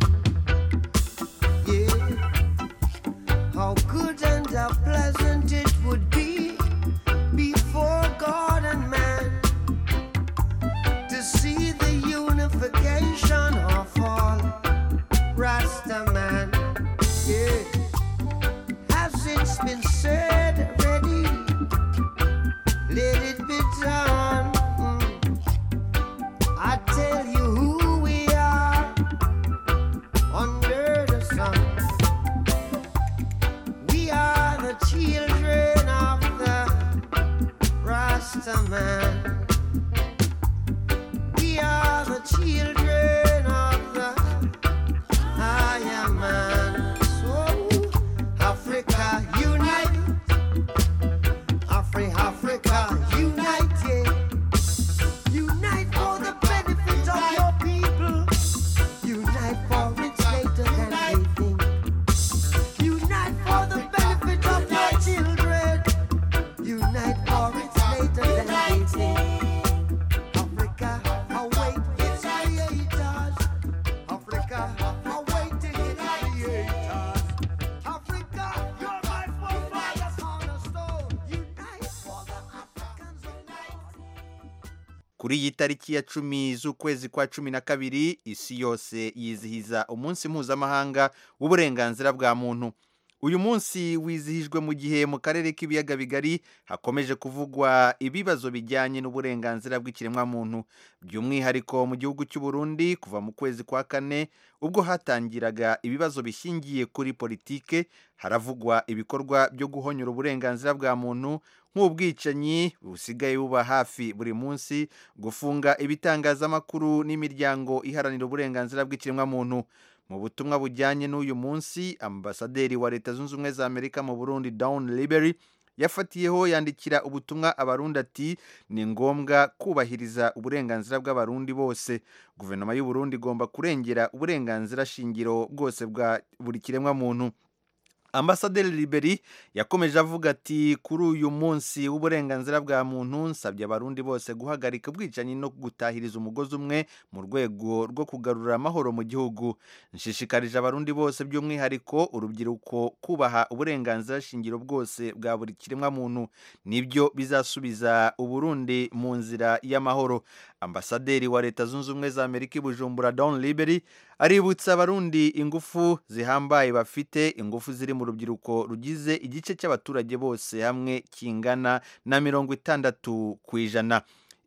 Yeah, how good and how pleasant it would be before God and man to see the unification of all Rastaman. Yeah. Has it been said already? Let it be done. Mm. I tell you who we are under the sun. We are the children of the Rastaman. We are the children of the Higher Man. So Africa unite. Afri Africa unite. Yeah. Unite for the benefit of your people. Unite for it's later than they think. Unite for the benefit of your children. Unite for it's later than they think. Africa, await its creators. Africa, awaiting its creators. Africa, you're my forefathers on a stone. Unite for the Africans unite. kuri iyi tariki ya cumi z'ukwezi kwa cumi na kabiri isi yose yizihiza umunsi mpuzamahanga w'uburenganzira bwa muntu uyu munsi wizihijwe mu gihe mu karere k'ibiyaga bigari hakomeje kuvugwa ibibazo bijyanye n'uburenganzira bw'ikiremwamuntu by'umwihariko mu gihugu cy'u Burundi kuva mu kwezi kwa kane ubwo hatangiraga ibibazo bishingiye kuri politike haravugwa ibikorwa byo guhonyura uburenganzira bwa muntu nk'ubwicanyi busigaye buba hafi buri munsi gufunga ibitangazamakuru n'imiryango iharanira uburenganzira bw'ikiremwamuntu mu butumwa bujyanye n'uyu munsi ambasaderi wa leta zunze ubumwe za amerika mu burundi down libery yafatiyeho yandikira ubutumwa abarundi ati ni ngombwa kubahiriza uburenganzira bw'abarundi bose guverinoma y'u Burundi igomba kurengera uburenganzira shingiro bwose bwa buri kiremwamuntu ambasaderi liberi yakomeje avuga ati kuri uyu munsi w'uburenganzira bwa muntu nsabye abarundi bose guhagarika ubwicanyi no gutahiriza umugozi umwe mu rwego rwo kugarura amahoro mu gihugu nshishikarije abarundi bose by'umwihariko urubyiruko kubaha uburenganzira shingiro bwose bwa buri kiremwamuntu nibyo bizasubiza uburundi mu nzira y'amahoro ambasaderi wa leta zunze ubumwe za amerika i bujumbura don liberi aributsa abarundi ingufu zihambaye bafite ingufu ziri mu rubyiruko rugize igice cy'abaturage bose hamwe kingana na mirongo itandatu ku ijana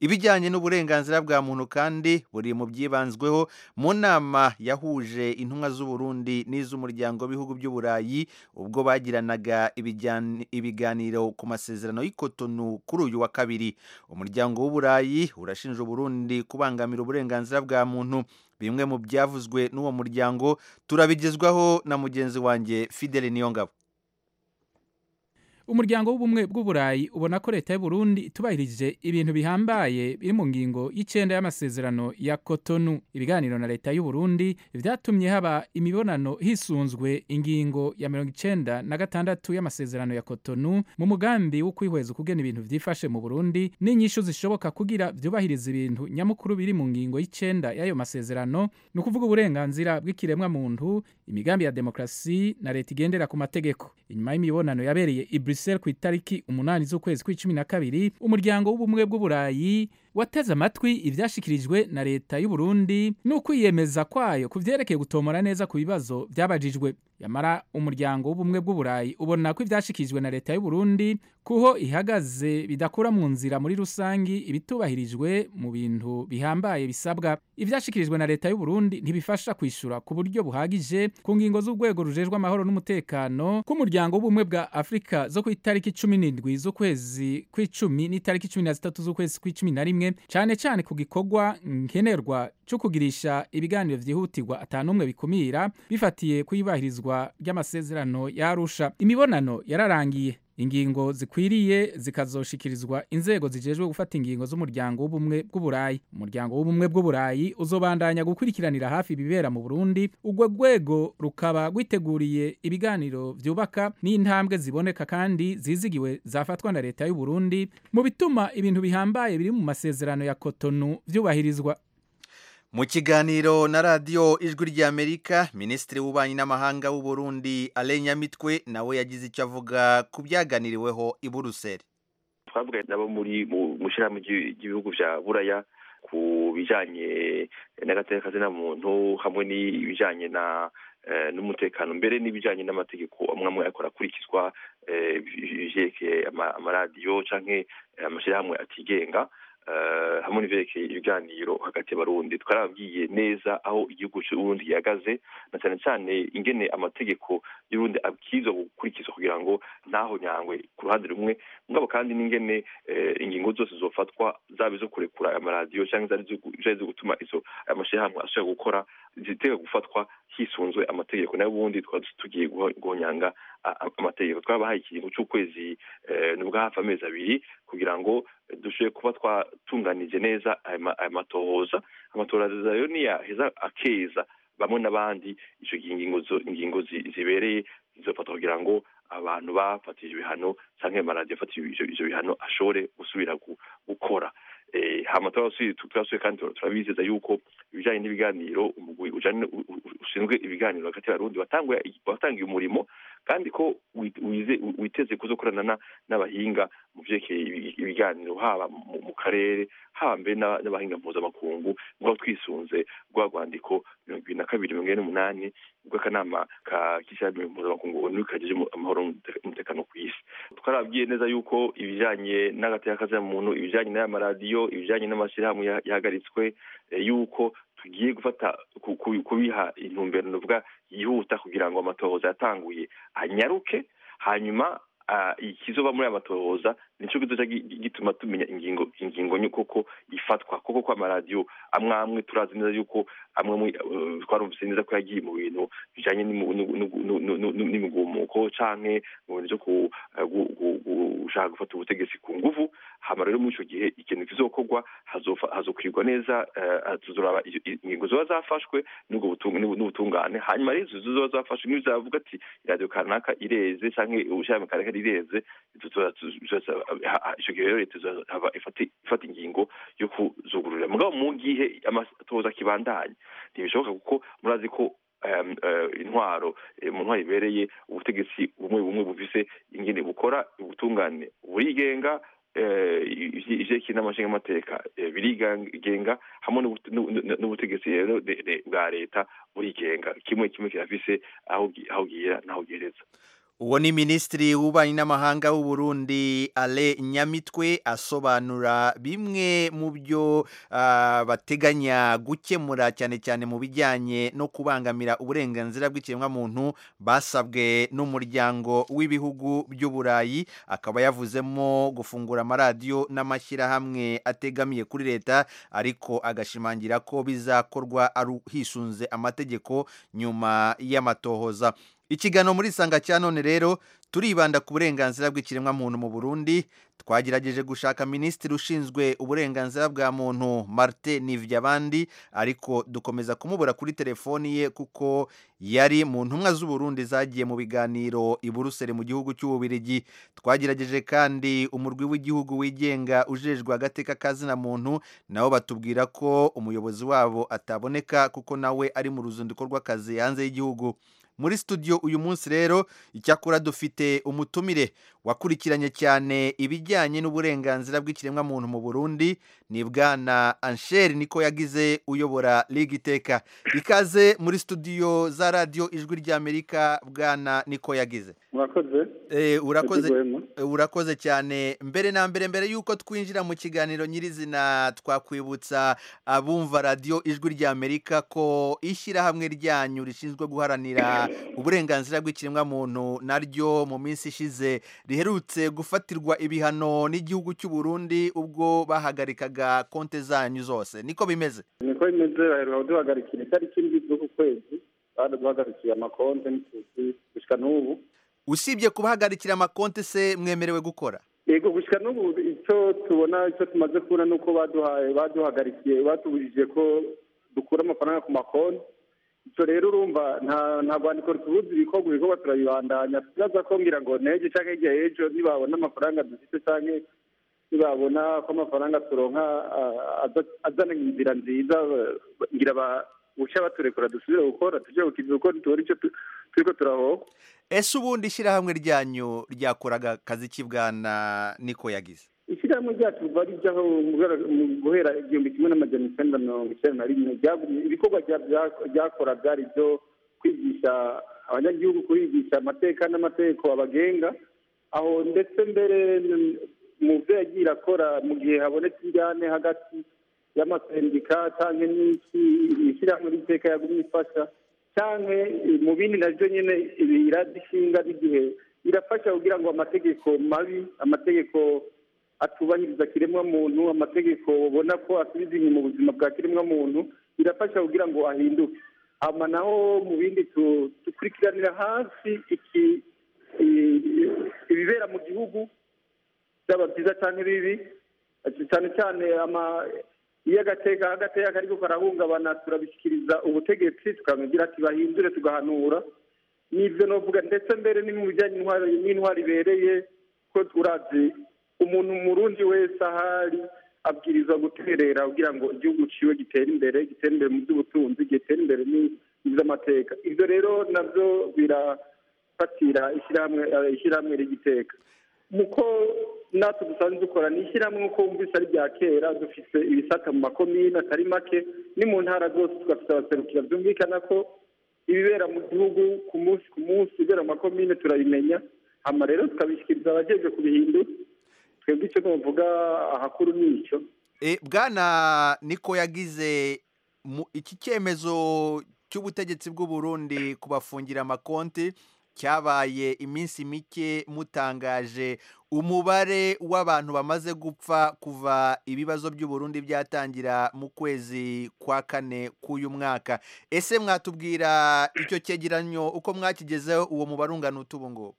ibijyanye n'uburenganzira bwa muntu kandi buri mu byibanzweho mu nama yahuje intumwa z'uburundi n'iz'umuryango w'ibihugu by'uburayi ubwo bagiranaga ibijyane- ibiganiro ku masezerano y'ikotonu kuri uyu wa kabiri umuryango w'uburayi urashinja uburundi kubangamira uburenganzira bwa muntu bimwe mu byavuzwe n'uwo muryango turabigezwaho na mugenzi wanjye fidele niyongabo umuryango w'ubumwe bw'uburayi ubona ko leta y'u Burundi itubahirije ibintu bihambaye biri mu ngingo y'icenda y'amasezerano ya Cotonou ibiganiro na leta y'u Burundi vyatumye haba imibonano hisunzwe ingingo ya mirongo icenda na gatandatu y'amasezerano ya Cotonou mu mugambi wo kwihweza ukugena ibintu vyifashe mu Burundi n'inyishu zishoboka kugira vyubahiriza ibintu nyamukuru biri mu ngingo y'icenda y'ayo masezerano ni ukuvuga uburenganzira bw'ikiremwa muntu imigambi ya demokrasi na leta igendera ku mategeko inyuma y'imibonano yabereye i Brussels ku itariki umunani z'ukwezi kw'icumi na kabiri umuryango w'ubumwe bw'uburayi wateze amatwi ivyashikirijwe na leta y'u Burundi n'ukwiyemeza kwayo ku vyerekeye gutomora neza ku bibazo vyabajijwe yamara umuryango w'ubumwe bw'uburayi ubona ko ivyashikirijwe na leta y'u Burundi kuho ihagaze bidakura mu nzira muri rusangi ibitubahirijwe mu bintu bihambaye bisabwa ivyashikirijwe na leta y'u Burundi ntibifasha kwishura ku buryo buhagije ku ngingo z'urwego rujejwe amahoro n'umutekano k'umuryango w'ubumwe bwa Afrika zo ku itariki cumi n'indwi z'ukwezi kw'icumi n'itariki cumi na zitatu z'ukwezi kw'icumi na rimwe cane cane ku gikorwa nkenerwa cyo kugirisha ibiganiro vyihutirwa atanumwe bikumira bifatiye kuyubahirizwa ry'amasezerano ya Arusha imibonano yararangiye ingingo zikwiriye zikazoshikirizwa inzego zijejwe gufata ingingo z'umuryango w'ubumwe bw'uburayi umuryango w'ubumwe bw'uburayi uzobandanya gukurikiranira hafi ibibera mu Burundi urwo rwego rukaba rwiteguriye ibiganiro vyubaka n'intambwe ziboneka kandi zizigiwe zafatwa na leta y'u Burundi mu bituma ibintu bihambaye biri mu masezerano ya Cotonou vyubahirizwa mu kiganiro na radiyo ijwi ry'amerika minisitiri w'ububanyi n'amahanga w'u Burundi alain nyamitwe nawe yagize icyo avuga ku byaganiriweho i buruseli twavuga nabo muri mu ishyirahamwe ry'ibihugu bya buraya ku bijyanye n'agateka kazina muntu hamwe n'ibijyanye na n'umutekano mbere n'ibijyanye n'amategeko amwe amwe akora akurikizwa ibyerekeye amaradiyo cyangwa amashyirahamwe atigenga hamwe n'ibyerekeye ibiganiro hagati y'abarundi twarababwiye neza aho igihugu cy'uburundi gihagaze na cyane cyane ingene amategeko y'urundi abwirizwa gukurikizwa kugira ngo ntaho nyangwe ku ruhande rumwe mugabo kandi n'ingene ingingo zose zofatwa zaba izo kurekura amaradiyo cyangwa zari zo gutuma izo amashyirahamwe ashobora gukora zitega gufatwa hisunzwe amategeko nayo ubundi twaba tugiye guhonyanga amategeko twabahaye ikiringo cy'ukwezi nubwo hafi amezi abiri kugira ngo dushobore kuba twatunganije neza aya matohoza amatohoza rero niyaheza akeza bamwe n'abandi icyo gihe ingingo zibereye zizofatwa kugira ngo abantu bafatije ibihano cyangwa amaradiyo afatije ibyo bihano ashobore gusubira gukora hama turasuye kandi turabizeza yuko ibijyanye n'ibiganiro umugwi ushinzwe ibiganiro hagati y'abarundi watangiye umurimo kandi ko witeze kuzokorana n'abahinga mu byerekeye ibiganiro haba mu karere haba mbere n'abahinga mpuzamakungu nk'aho twisunze rwa rwandiko mirongo ibiri na kabiri mirongo ine n'umunani rw'akanama k'ishyirahamwe mpuzamakungu onu kagejeje amahoro n'umutekano ku isi twarabwiye neza yuko ibijyanye n'agateka muntu ibijyanye n'aya maradiyo ibijyanye n'amashyirahamwe yahagaritswe yuko tugiye gufata kubiha intumbero nuvuga yihuta kugira ngo amatohoza yatanguye anyaruke hanyuma ikizoba muri aya matohoza nicyo kizoca gituma tumenya ingingo ingingo koko ifatwa koko ko amaradiyo amwe amwe turazi neza yuko amwe twarumvise neza ko yagiye mu bintu bijyanye n'imigumuko canke mu bintu byo gushaka gufata ubutegetsi ku nguvu hama rero muri icyo gihe ikintu kizokorwa hazokwirwa neza tuzoraba ingingo ziba zafashwe n'ubutungane hanyuma rero izo ziba zafashwe niyo zavuga ati iradiyo kanaka ireze canke ubushake kanaka rireze icyo gihe rero leta ifata ingingo yo kuzugururira mugabo mu gihe amatohoza akibandanya ntibishoboka kuko murazi ko intwaro mu ntwaro ibereye ubutegetsi bumwe bumwe bufise ingene bukora ubutungane burigenga ivyerekeye n'amashingamateka birigenga hamwe n'ubutegetsi rero bwa leta burigenga kimwe kimwe kirafise aho gira n'aho gihereza uwo ni minisitiri w'ububanyi n'amahanga w'u Burundi ale nyamitwe asobanura bimwe mu byo ah, bateganya gukemura cyane cyane mu bijyanye no kubangamira uburenganzira bw'ikiremwamuntu basabwe n'umuryango w'ibihugu by'uburayi akaba yavuzemo gufungura amaradiyo n'amashyirahamwe ategamiye kuri leta ariko agashimangira ko bizakorwa ari hisunze amategeko nyuma y'amatohoza ikiganiro muri sanga cya none rero turibanda ku burenganzira bw'ikiremwamuntu mu burundi twagerageje gushaka minisitiri ushinzwe uburenganzira bwa muntu martin nivyabandi ariko dukomeza kumubura kuri telefoni ye kuko yari mu ntumwa z'uburundi zagiye mu biganiro i buruseli mu gihugu cy'ububirigi twagerageje kandi umurwi w'igihugu wigenga ujejwe agateka kazina muntu nabo batubwira ko umuyobozi wabo ataboneka kuko nawe ari mu ruzinduko rw'akazi hanze y'igihugu muri studio uyu munsi rero icyakora dufite umutumire wakurikiranye cyane ibijyanye n'uburenganzira bw'ikiremwamuntu mu burundi ni bwana ansheri niko yagize uyobora liga iteka ikaze muri studio za radiyo ijwi ry'amerika bwana niko yagize murakoze Eh, urakoze Yego, eh, urakoze cyane mbere na mbere mbere yuko twinjira mu kiganiro nyirizina twakwibutsa abumva radiyo ijwi ry'amerika ko ishyirahamwe ryanyu rishinzwe guharanira uburenganzira bw'ikiremwamuntu naryo mu minsi ishize riherutse gufatirwa ibihano n'igihugu cy'u Burundi ubwo bahagarikaga konte zanyu zose niko bimeze niko bimeze baheruka kuduhagarikira itariki indwi z'uku kwezi baduhagarikiye amakonte n'ituzi gushyika n'ubu usibye kubahagarikira amakonte se mwemerewe gukora yego gushyika n'ubu icyo tubona icyo tumaze kubona ni uko baduhaye baduhagarikiye batubujije ko dukura amafaranga ku makonti icyo rero urumva nta nta rwandiko rutubuza ibikorwa ibikorwa turabibandanya tubaza ko ngira ngo n'ejo cyangwa hirya y'ejo nibabona amafaranga dufite cyangwa nibabona ko amafaranga turonka ah, aza- azana inzira nziza ba- ngira ba buca baturekura dusubire gukora tujye gukiza kuko ntitubona icyo tu- turiko turahoka ese ubundi ishyirahamwe ryanyu ryakoraga akazi ki bwana niko yagize ishyirahamwe ryacu riva rijyaho mu guhera- mu guhera igihumbi kimwe n'amajana icyenda mirongo icyenda na rimwe ryagumye- ibikorwa rya- rya- ryakora byari ibyo kwigisha abanyagihugu kubigisha amateka n'amategeko abagenga aho ndetse mbere n- mu byo yagiye irakora mu gihe habonetse injyane hagati y'amasendika cyangwa n'iki ishyirahamwe ry'iteka yagumye ifasha cyangwa mu bindi nabyo nyine iradishinga n'igihe irafasha kugira ngo amategeko mabi amategeko atubahiriza kiremwamuntu amategeko ubona ko asubiza inyuma ubuzima bwa kiremwamuntu birafasha kugira ngo ahinduke hama naho mu bindi tu- dukurikiranira hafi iki i- ibibera mu gihugu byaba byiza cyangwa ibibi cyane cyane ama iyo agateka agateka kariko karahungabana turabishyikiriza ubutegetsi tukamubwira ati bahindure tugahanura n'ibyo novuga ndetse mbere ni mu bijyanye n'intwari n'intwari ibereye ko turazi umuntu murundi wese ahari abwirizwa guterera kugira ngo igihugu ciwe gitere imbere gitere imbere mu by'ubutunzi gitere imbere ni- n'iby'amateka ibyo rero nabyo birafatira ishyirahamwe eh, ishyirahamwe rigiteka muko natwe dusanzwe dukora ni ishyirahamwe nk'uko wumvise ari rya kera dufite ibisata mu makomine atari make ni mu ntara zose tugafite abaserukira byumvikana ko ibibera mu gihugu ku munsi ku munsi ibibera mu makomine turabimenya hama rero tukabishyikiriza abajejwe kubihindura twebwe icyo tuvuga ahakuru ni icyo E, bwana niko yagize mu- iki cyemezo cy'ubutegetsi bw'u Burundi kubafungira amakonti cyabaye iminsi mike mutangaje umubare w'abantu bamaze gupfa kuva ibibazo by'u Burundi byatangira mu kwezi kwa kane k'uyu mwaka ese mwatubwira icyo cyegeranyo uko mwakigezeho uwo mubare ungana ute ubu ngubu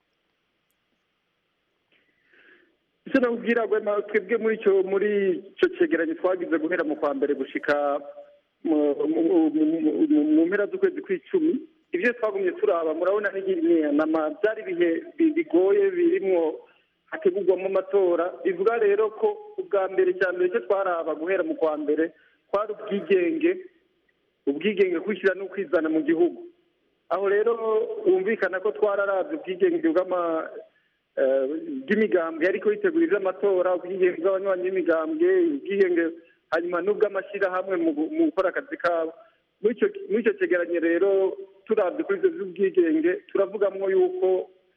icyo nakubwira Rwema, twebwe muri icyo muri icyo cyegeranyo twagize guhera mu kwa mbere gushika mu- mu- mu- mu- mu mpera z'ukwezi kw'icumi ibyo twagumye turaba murabona n'inama byari ibihe bi- bigoye birimwo hategurwamo amatora bivuga rero ko ubwa mbere cya mbere icyo twaraba guhera mu kwa mbere kwari ubwigenge ubwigenge kwishyira no kwizana mu gihugu aho rero wumvikana ko twararabye ubwigenge bw'ama eh, bw'imigambwe ariko yitegura iby'amatora ubwigenge bw'abanywanyi b'imigambwe ubwigenge hanyuma n'ubw'amashyirahamwe mu gu- mu gukora akazi kabo muri icyo muri icyo cyegeranyo rero turabye kuri ibyo by'ubwigenge turavugamwo yuko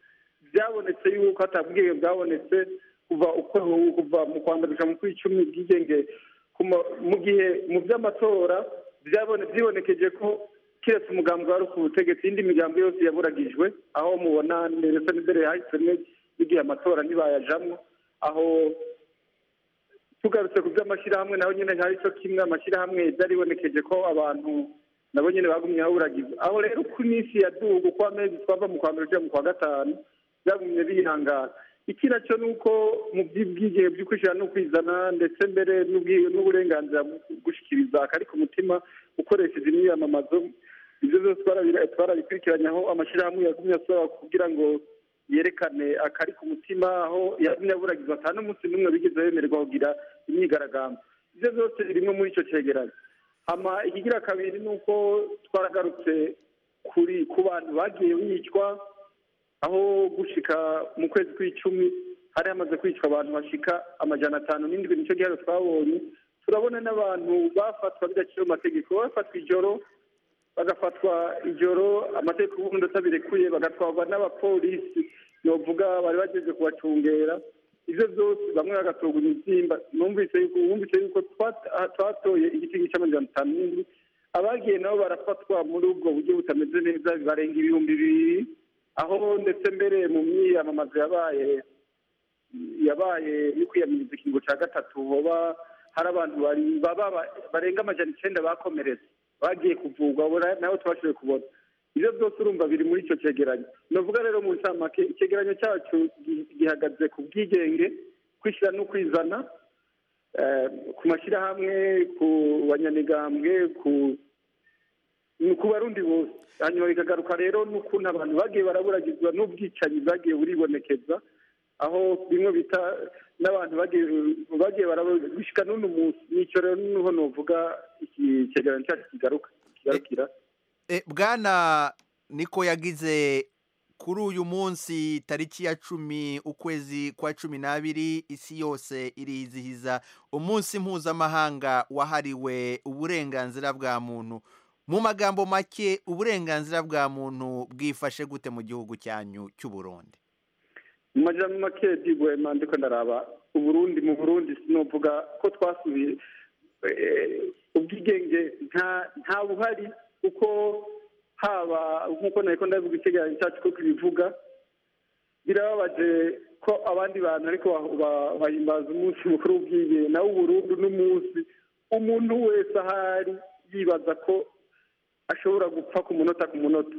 byabonetse yuko hatabwiye bwabonetse kuva uko kuva mu kwanda guca mu kw'icumi bwigenge kuma- mu gihe mu by'amatora byabone byibonekeje ko kiretse umugambi wari ku butegetsi indi migambi yose yaburagijwe aho mubona ndetse n'imbere yahisemo n'igihe amatora ntibayajamwo aho tugarutse ku by'amashyirahamwe naho nyine hari cyo kimwe amashyirahamwe byaribonekeje ko abantu nabo nyine bagumye baburagiza aho rero ku minsi ya dugu uko amezi twava mu kwa mbere tujya mu kwa gatanu byagumye bihangana iki nacyo ni uko mu by'ubwigenge byo kwishyira no kwizana ndetse mbere n'ubwi- n'uburenganzira bwo gushyikiriza akari ku mutima ukoresheje imyiyamamazo ibyo byose twarabi- twarabikurikiranye aho amashyirahamwe yagumye asaba kugira ngo yerekane akari ku mutima aho yagumye aburagiza ata n'umunsi n'umwe bigeze bemererwa kugira imyigaragambyo ibyo byose birimo muri icyo cyegeranyo hama ikigira kabiri ni uko twaragarutse kuri ku bantu bagiye bicwa aho gushika mu kwezi kw'icumi hari hamaze kwicwa abantu bashika amajana atanu n'indwi nicyo gihano twabonye turabona n'abantu bafatwa bidaciye mu mategeko bafatwa ijoro bagafatwa ijoro amategeko y'ubundi atabirekuye bagatwarwa n'abapolisi novuga bari bageze kubacungera ivyo byose bamwe bagatorwa imibyimba numvise yuko wumvise yuko twat- ah, twatoye igiti cy'amajana atanu n'indwi abagiye nabo barafatwa muri ubwo buryo butameze neza barenga ibihumbi bibiri aho ndetse mbere mu myiyamamazo yabaye yabaye yo kwiyamiriza ikingo cya gatatu hoba hari abantu bari baba ba- barenga amajana icenda bakomeretse bagiye kuvurwa abo na- nabo tubashoboye kubona ibyo byose urumva biri muri icyo cyegeranyo navuga rero mu ncamake icyegeranyo cyacu gi- gihagaze ku bwigenge kwishyira no kwizana eh, ku mashyirahamwe ku banyamigambwe ku ni ku barundi bose hanyuma bikagaruka rero n'ukuntu abantu bagiye baraburagizwa n'ubwicanyi bwagiye buribonekeza aho bimwe bita n'abantu bagiye bagiye barabushyika n'uno munsi nicyo rero niho novuga iki cyegeranyo cyacu kigaruka kigarukira E, bwana niko yagize kuri uyu munsi tariki ya cumi ukwezi kwa cumi n'abiri isi yose irizihiza umunsi mpuzamahanga wahariwe uburenganzira bwa muntu mu magambo make uburenganzira bwa muntu bwifashe gute mu gihugu cyanyu cy'u Burundi mu majambo make digwema ndiko ndaraba uburundi mu burundi sinovuga ko twasubiye eh, ubwigenge nta nta buhari kuko haba nk'uko nariko ndavuga icyegeranyo cyacu ko kibivuga birababaje ko abandi bantu ariko ba- ba- bahimbaza umunsi mukuru w'ubwigenge nawe uburundi n'umunsi umuntu wese ahari yibaza ko ashobora gupfa ku munota ku munota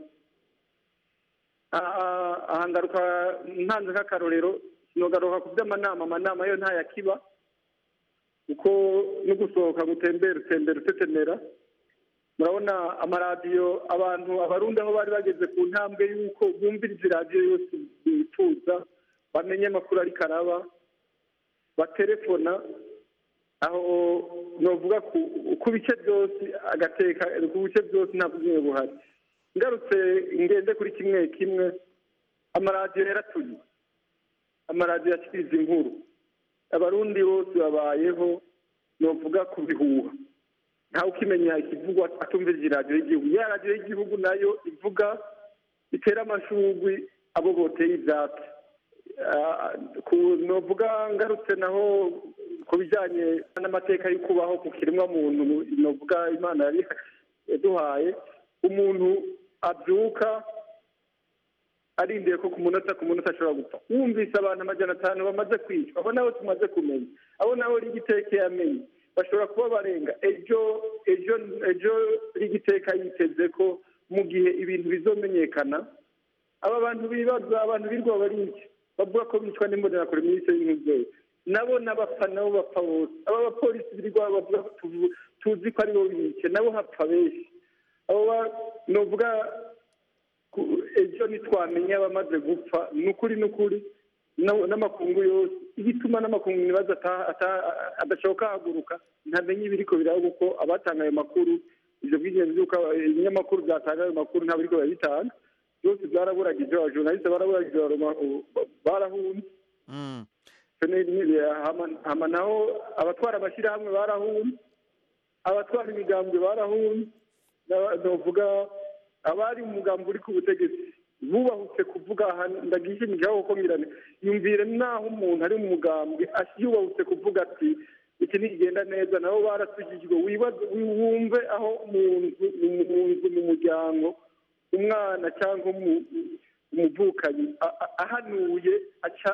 aha aha ngaruka ntanze nk'akarorero sinogaruka ku by'amanama amanama yo ntayakiba kuko no gusohoka gutembera utembera utetemera murabona amaradiyo abantu abarundi aho bari bageze ku ntambwe y'uko bumviriza iradiyo yose bifuza bamenye amakuru ariko araba baterefona aho novuga ku ku bice byose agateka ku bice byose nta bwiyunge buhari ngarutse ngende kuri kimwe kimwe amaradiyo yaratuye amaradiyo yashyikiza inkuru abarundi bose babayeho novuga ku bihuha ntawe ukimenya ikivugwa atumviriza iradiyo y'igihugu ya radiyo y'igihugu nayo ivuga itera amashugwi abo boteye ibyatsi Ah, ku- novuga ngarutse naho ku bijyanye n'amateka yo kubaho ku kiremwa muntu novuga imana yari yaduhaye umuntu abyuka arindiye ko ku munota ku munota ashobora gupfa wumvise abantu amajana atanu bamaze kwicwa abo nabo tumaze kumenya abo nabo rigiteka yamenye bashobora kuba barenga ejo ejo ejo rigiteka yiteze ko mu gihe ibintu bizomenyekana aba bantu bibaza abantu birwa bariki bavuga ko bicwa n'imbonerakure muri isi y'umubyeyi nabo n'abapfa nabo bapfa bose aba bapolisi birirwa bavuga ko tuvu- tuzi ko aribo bice nabo hapfa benshi abo ba- novuga ku- ejo ntitwamenya abamaze gupfa ni ukuri ni ukuri na- n'amakungu yose igituma n'amakungu nibaza ata- ata- adashoboka haguruka ntamenye ibiriko biraba kuko abatanga ayo makuru ivyo bw'ingenzi by'uko aba- ibinyamakuru byatanga ayo makuru ntabwo biriko babitanga byose byaraburagije abajournaliste baraburagije baroma- barahunze hama hama naho abatwara amashyirahamwe barahunze abatwara imigambwe barahunze n'aba- novuga abari mu mugambi uri ku butegetsi bubahutse kuvuga aha ndagishimijeho kuko ngirane yumvire naho umuntu ari mu mugambwe yubahutse kuvuga ati iki ntigenda neza nabo barasukijwe wibaze wumve aho mu nzu mu nzu mu muryango umwana cyangwa umu- umuvukanyi a- a- ahanuye aca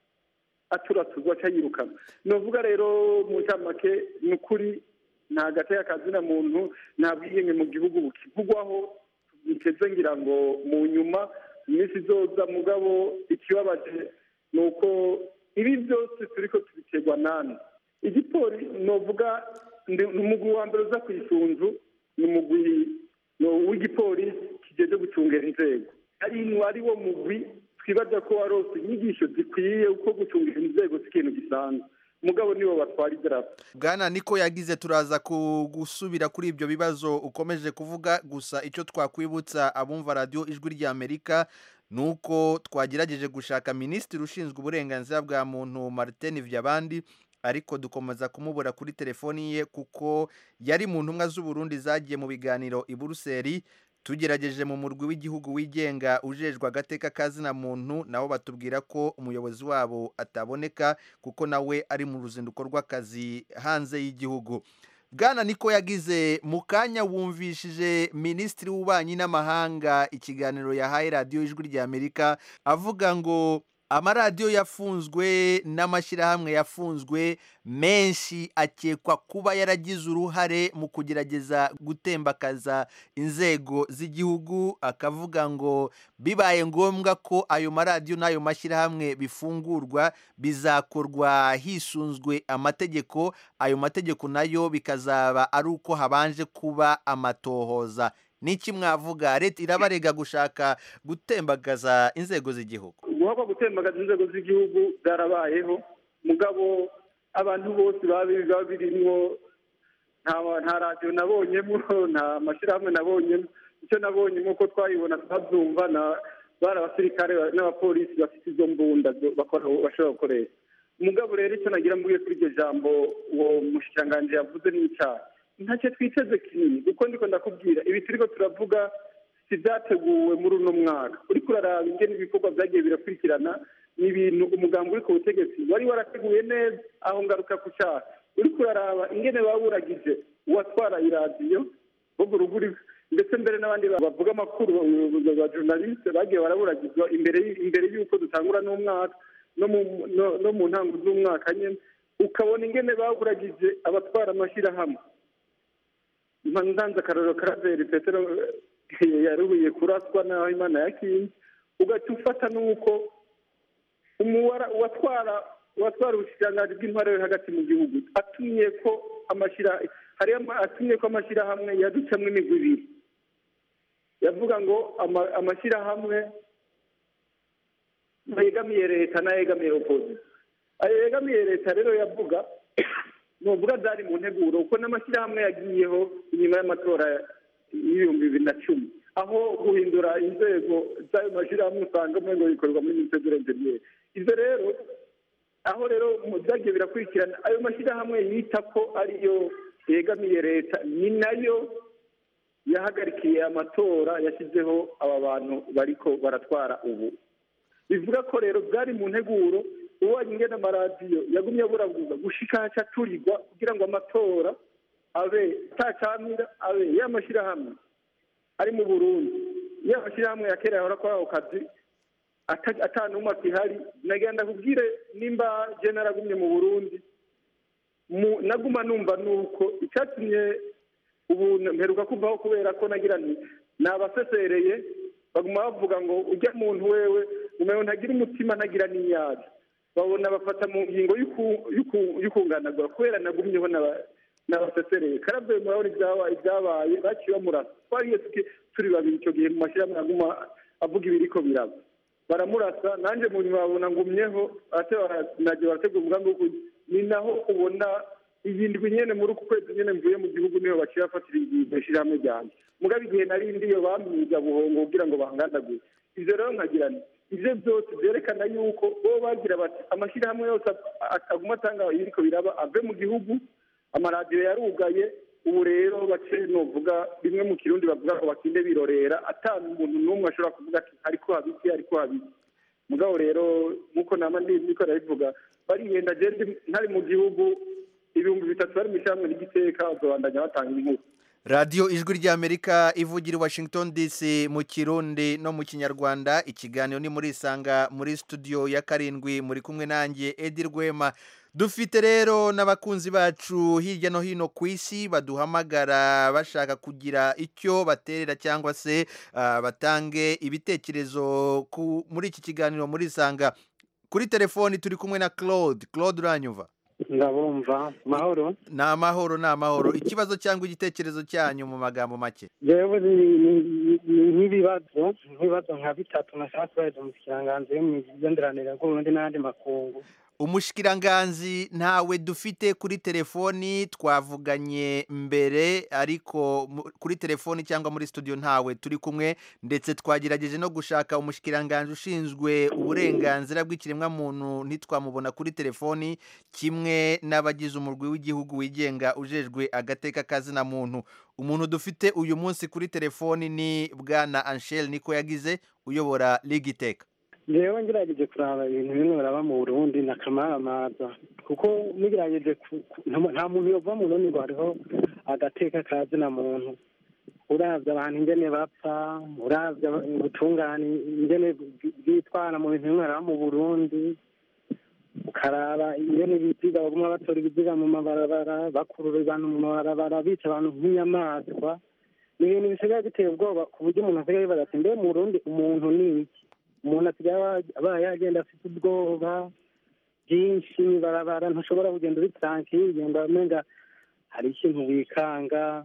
aturatuzwa aca yirukana novuga rero mu ncamake ni ukuri nta gateka kazina muntu nta bwiyenge mu gihugu bukivugwaho biteze ngira ngo mu nyuma mu minsi izoza mugabo ikibabaje ni uko ibi byose turiko tubiterwa nani igipori novuga ndi- ni umugwi wa mbere uza ku isunzu ni umugwi no- w'igipolisi kijeje gucungera inzego ari ari wo mugwi twibaza ko warose inyigisho zikwiye uko gucungera inzego si ikintu gisanzwe mugabo nibo batwara idarapo bwana niko yagize turaza ku- gusubira kuri ibyo bibazo ukomeje kuvuga gusa icyo twakwibutsa abumva radiyo ijwi ry'amerika ni uko twagerageje gushaka minisitiri ushinzwe uburenganzira bwa muntu martin vyabandi ariko dukomeza kumubura kuri telefoni ye kuko yari mu ntumwa z'uburundi zagiye mu biganiro i buruseli tugerageje mu murwi w'igihugu wigenga ujejwe agateka kazina muntu nabo batubwira ko umuyobozi wabo ataboneka kuko nawe ari mu ruzinduko rw'akazi hanze y'igihugu bwana niko yagize mu kanya wumvishije minisitiri w'ububanyi n'amahanga ikiganiro yahaye radiyo ijwi ry'amerika avuga ngo amaradiyo yafunzwe n'amashyirahamwe yafunzwe menshi akekwa kuba yaragize uruhare mu kugerageza gutembakaza inzego z'igihugu akavuga ngo bibaye ngombwa ko ayo maradiyo n'ayo mashyirahamwe bifungurwa bizakorwa hisunzwe amategeko ayo mategeko nayo bikazaba ari uko habanje kuba amatohoza niki mwavuga leta irabarega gushaka gutembagaza inzego z'igihugu guhabwa gutembagaza inzego z'igihugu byarabayeho mugabo abantu bose baba baba birimwo nta nta radiyo nabonyemo nta mashyirahamwe nabonyemo icyo nabonye nk'uko twayibona twabyumva na bari abasirikare n'abapolisi bafite izo mbunda zo bakora- bashobora gukoresha umugabo rero icyo nagira mvuge kuri iryo jambo uwo mushikiranganji yavuze ni icyaha ntacyo twiteze kinini kuko ndiko ndakubwira ibi turiko turavuga si byateguwe muri uno mwaka uriko uraraba ingene ibikorwa byagiye birakurikirana ni ibintu umugambi uri ku butegetsi wari warateguye neza aho ngaruka ku cyaha uriko uraraba ingene baburagije uwatwara iradiyo bogo ruguri ndetse mbere n'abandi bavuga amakuru ba journaliste bagiye baraburagizwa imbere y- imbere y'uko dutangura n'umwaka no mu no- no mu ntango z'umwaka nyene ukabona ingene baburagije abatwara amashyirahamwe ndanze akarorero karaveri petero eh, yarubiye kuraswa n'aho imana yakinze ugaca ufata n'uko umuwara uwatwara uwatwara ubushikiranganji bw'intwaro yo hagati mu gihugu atumye ko amashyira hari ama- atumye ko amashyirahamwe yaducamwo imigwi ibiri yavuga ngo ama- amashyirahamwe yegamiye leta n'ayegamiye opozisiyo ayo yegamiye leta rero yavuga nuvuga byari mu nteguro kuko n'amashyirahamwe yagiyeho inyuma y'amatora y'ibihumbi bibiri na cumi aho guhindura inzego z'ayo mashyirahamwe usanga ngo bikorwa muri minisiteri interiyeri ibyo rero aho rero mu byagiye birakurikirana ayo mashyirahamwe yita ko ariyo yegamiye leta ni nayo yahagarikiye amatora yashyizeho aba bantu bariko baratwara ubu bivuga ko rero byari mu nteguro ubonye ingene amaradiyo yagumye aburabuza gushika haca turigwa kugira ngo amatora abe atacamira abe y'amashyirahamwe ari mu burundi y'amashyirahamwe ya kera yahora kuri ako kazi ata- ata n'umwe akihari nagenda kubwire nimba je naragumye mu burundi mu- naguma numva nuko icyatumye ubu mperuka kuvaho kubera ko nagira nti nabasesereye baguma bavuga ngo ujya muntu wewe umewe ntagira umutima ntagira n'inyaga babona bafata mu ngingo y'uku- y'uku- y'ukunganagura kubera nagumyeho n'aba- n'abasesereye karavuye murabona ibyabaye ibyabaye baciye bamurasa twariye tuki- turi babiri icyo gihe mu mashyirahamwe aguma avuga ibiriko biraba baramurasa nanjye mu nyuma babona ngumyeho ate nagiye barategura umugambi wo kugira ni naho ubona iyi ndwi nyene muri uku kwezi nyene mvuye mu gihugu niho baciye bafatira iryo shyirahamwe ryanjye mugabo igihe nari ndiyo bamwiga buhongo kugira ngo bangandagure ivyo rero nkagira nti ivyo byose vyerekana yuko bo bagira bati amashyirahamwe yose ag- aguma atanga ibiriko biraba ave mu gihugu amaradiyo yarugaye ubu rero bace novuga bimwe mu kirundi bavuga ngo bakinde birorera ata umuntu n'umwe ashobora kuvuga ati ariko habiki ariko habiki mugabo rero nk'uko nama ndiko ndabivuga barihenda je ndi- ntari mu gihugu ibihumbi bitatu bari mu ishyirahamwe ry'igiteka bazobandanya batanga inkuru radiyo ijwi ry'amerika ivugira i washington dc mu kirundi no mu kinyarwanda ikiganiro ni muri isanga muri studio ya karindwi muri kumwe nanjye edi rwema dufite rero n'abakunzi bacu hirya no hino ku isi baduhamagara bashaka kugira icyo baterera cyangwa se ah, batange ibitekerezo ku- muri iki kiganiro muri isanga kuri telefoni turi kumwe na claude claude uranyumva ndabumva mahoro ni amahoro ni amahoro ikibazo cyangwa igitekerezo cyanyu mu magambo make jewe ni- ni- ni nk'ibibazo nk'ibibazo nka bitatu nashaka kubahiriza umushikiranganzi yo mu migenderanire bw'uburundi n'ayandi makungu umushikiranganzi ntawe dufite kuri telefoni twavuganye mbere ariko mu- kuri telefoni cyangwa muri studio ntawe turi kumwe ndetse twagerageje no gushaka umushikiranganzi ushinzwe uburenganzira bw'ikiremwamuntu ntitwamubona kuri telefoni kimwe n'abagize umurwi w'igihugu wigenga ujejwe agateka kazina muntu umuntu dufite uyu munsi kuri telefoni ni bwana Anshel niko yagize uyobora ligiteka jewe ngerageje kuraba ibintu bimwe biraba mu burundi na kamaramaza kuko nigerageje ku- ku- nta- nta muntu yova mu burundi ngo hariho agateka kazina muntu uravye abantu ingene bapfa uravye aba- ubutungane ingene bwi- bwitwara mu bintu bimwe biraba mu burundi ukaraba ingene ibiziga baguma batora ibiziga mu mabarabara bakurura abantu mu mabarabara bica abantu nk'inyamaswa ni ibintu bisigaye biteye ubwoba ku buryo umuntu asigaye yibaza ati mbe mu burundi umuntu ni iki umuntu asigaye aba- abaye yagenda afite ubwoba bwinshi barabara ntushobora kugenda uri tranquille ugenda umenga hari ikintu wikanga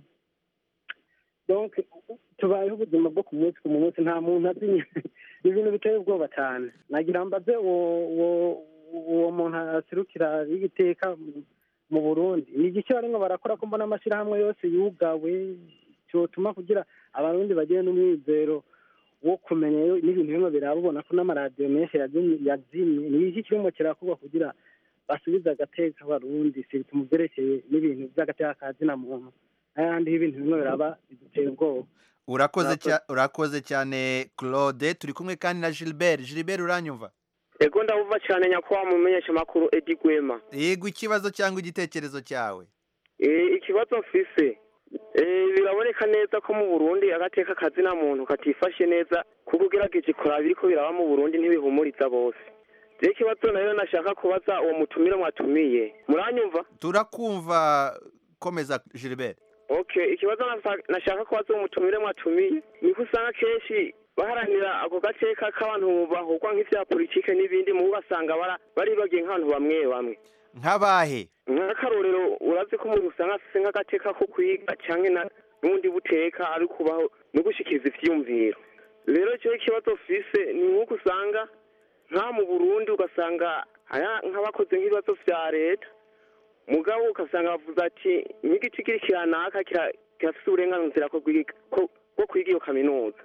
donc tubayeho ubuzima bwo ku munsi ku munsi nta muntu azi ni ibintu biteye ubwoba cyane nagira mbaze uwo uwo uwo muntu aserukira y'igiteka mu burundi ni igiki barimo barakora ko mbona amashyirahamwe yose yugawe cyotuma kugira abarundi bagire n'umwizero wo kumenya yo- n'ibintu bimwe biraba ubona ko n'amaradiyo menshi yazimye yazimye ni iki kirimo kirakorwa kugira basubize agateka abarundi si mu byerekeye n'ibintu by'agateka ka zina muntu n'ayandi y'ibintu bimwe biraba biduteye ubwoba urakoze cya- urakoze cyane claude turi kumwe kandi na gilbert gilbert uranyumva ego ndabumva cyane nyakubahwa mu menyeshamakuru edi gwema yego ikibazo cyangwa igitekerezo cyawe Eh, ikibazo mfise eh, biraboneka neza ko mu burundi agateka kazina muntu katifashe neza kuko ugerageje kuraba ibiriko biraba mu burundi ntibihumuriza bose rero ikibazo nayo nashaka kubaza uwo mutumire mwatumiye muranyumva turakumva komeza gilbert okay ikibazo nasa- nashaka kubaza uwo mutumire mwatumiye niko usanga kenshi baharanira ako gateka k'abantu bahugwa nk'ivya politike n'ibindi mu ugasanga bara- baribagiye nk'abantu bamwe bamwe nk'abahe nk'akarorero urazi ko umuntu usanga afise nk'agateka ko kwiga canke na n'ubundi buteka ari kubaho no gushikiriza ivyiyumviro rero ico ikibazo fise ni nk'uko usanga nka mu burundi ugasanga aya nk'abakoze nk'ibibazo vya leta mugabo ugasanga bavuze ati nk'igiti kiri kiranaka kira- kirafise uburenganzira ko kwiga- ko- bwo kwiga iyo kaminuza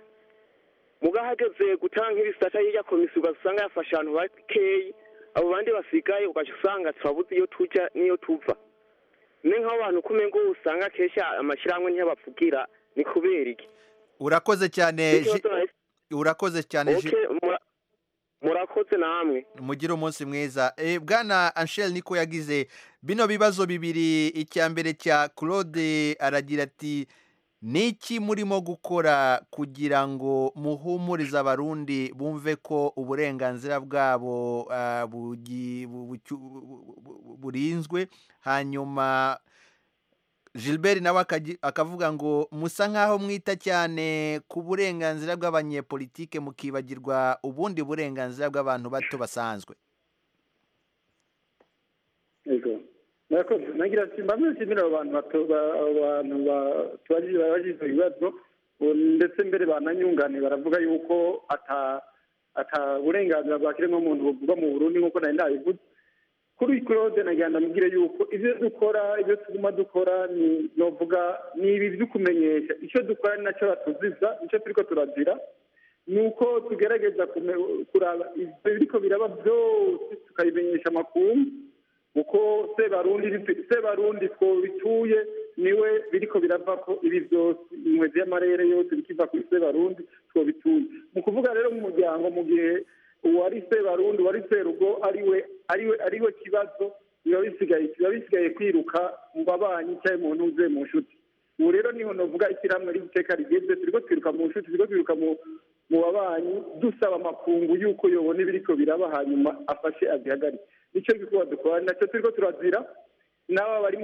mugabo hageze gutanga nk'ibisata y'irya komisiyo ugasanga yafashe abantu bakeyi abo bandi basigaye ugaca usanga turabuze iyo tuja n'iyo tuva ni nk'abo bantu kumengo usanga kenshi amashyirahamwe ntiyabavugira ni kubera iki urakoze cyane Gi- Ikibazo nahise- urakoze cyane Gi- Okay, mura- murakoze namwe mugire umunsi mwiza Eh, bwana anshel niko yagize bino bibazo bibiri icya mbere cya claude aragira ati niki murimo gukora kugira ngo muhumurize abarundi bumve ko uburenganzira bwabo ah, bugi- bu- bucyu- bu- bu- burinzwe hanyuma gilbert nawe akagi- akavuga ngo musa nk'aho mwita cyane ku burenganzira bw'abanyepolitike mukibagirwa ubundi burenganzira bw'abantu bato basanzwe yego murakoze nagira ati mbamwe nshimira abo bantu bato ba- abo bantu ba- tubajije babajije ibibazo ubu ndetse mbere bananyungane baravuga yuko ata ata burenganzira bwa kiremwamuntu buvugwa mu burundi nk'uko nari ndabivuze kuri claude nagira ndamubwire yuko ibyo dukora ibyo tuguma dukora ni novuga ni ibi byo kumenyesha icyo dukora ni nacyo batuziza icyo turiko turazira ni uko tugerageza kume- kuraba ibyo biriko biraba byose tukabimenyesha amakungu uko sebarundi sebarundi two bituye niwe biriko birava ko ibi byose inkwezi y'amarere yose bikiva ku ise barundi twobitunze mu kuvuga rero mu muryango mu gihe uwari se barundi uwari serugo ariwe ariwe ariwe kibazo biba bisigaye biba bisigaye kwiruka mu babanyi cyangwa mu ntuze mu nshuti ubu rero niho navuga ishyirahamwe ry'iteka rigeze turiko twiruka mu nshuti turiko twiruka mu mu babanyi dusaba amakungu y'uko yobona ibiriko biraba hanyuma afashe azihagarike nicyo gikorwa dukora nacyo turiko turazira n'aba bari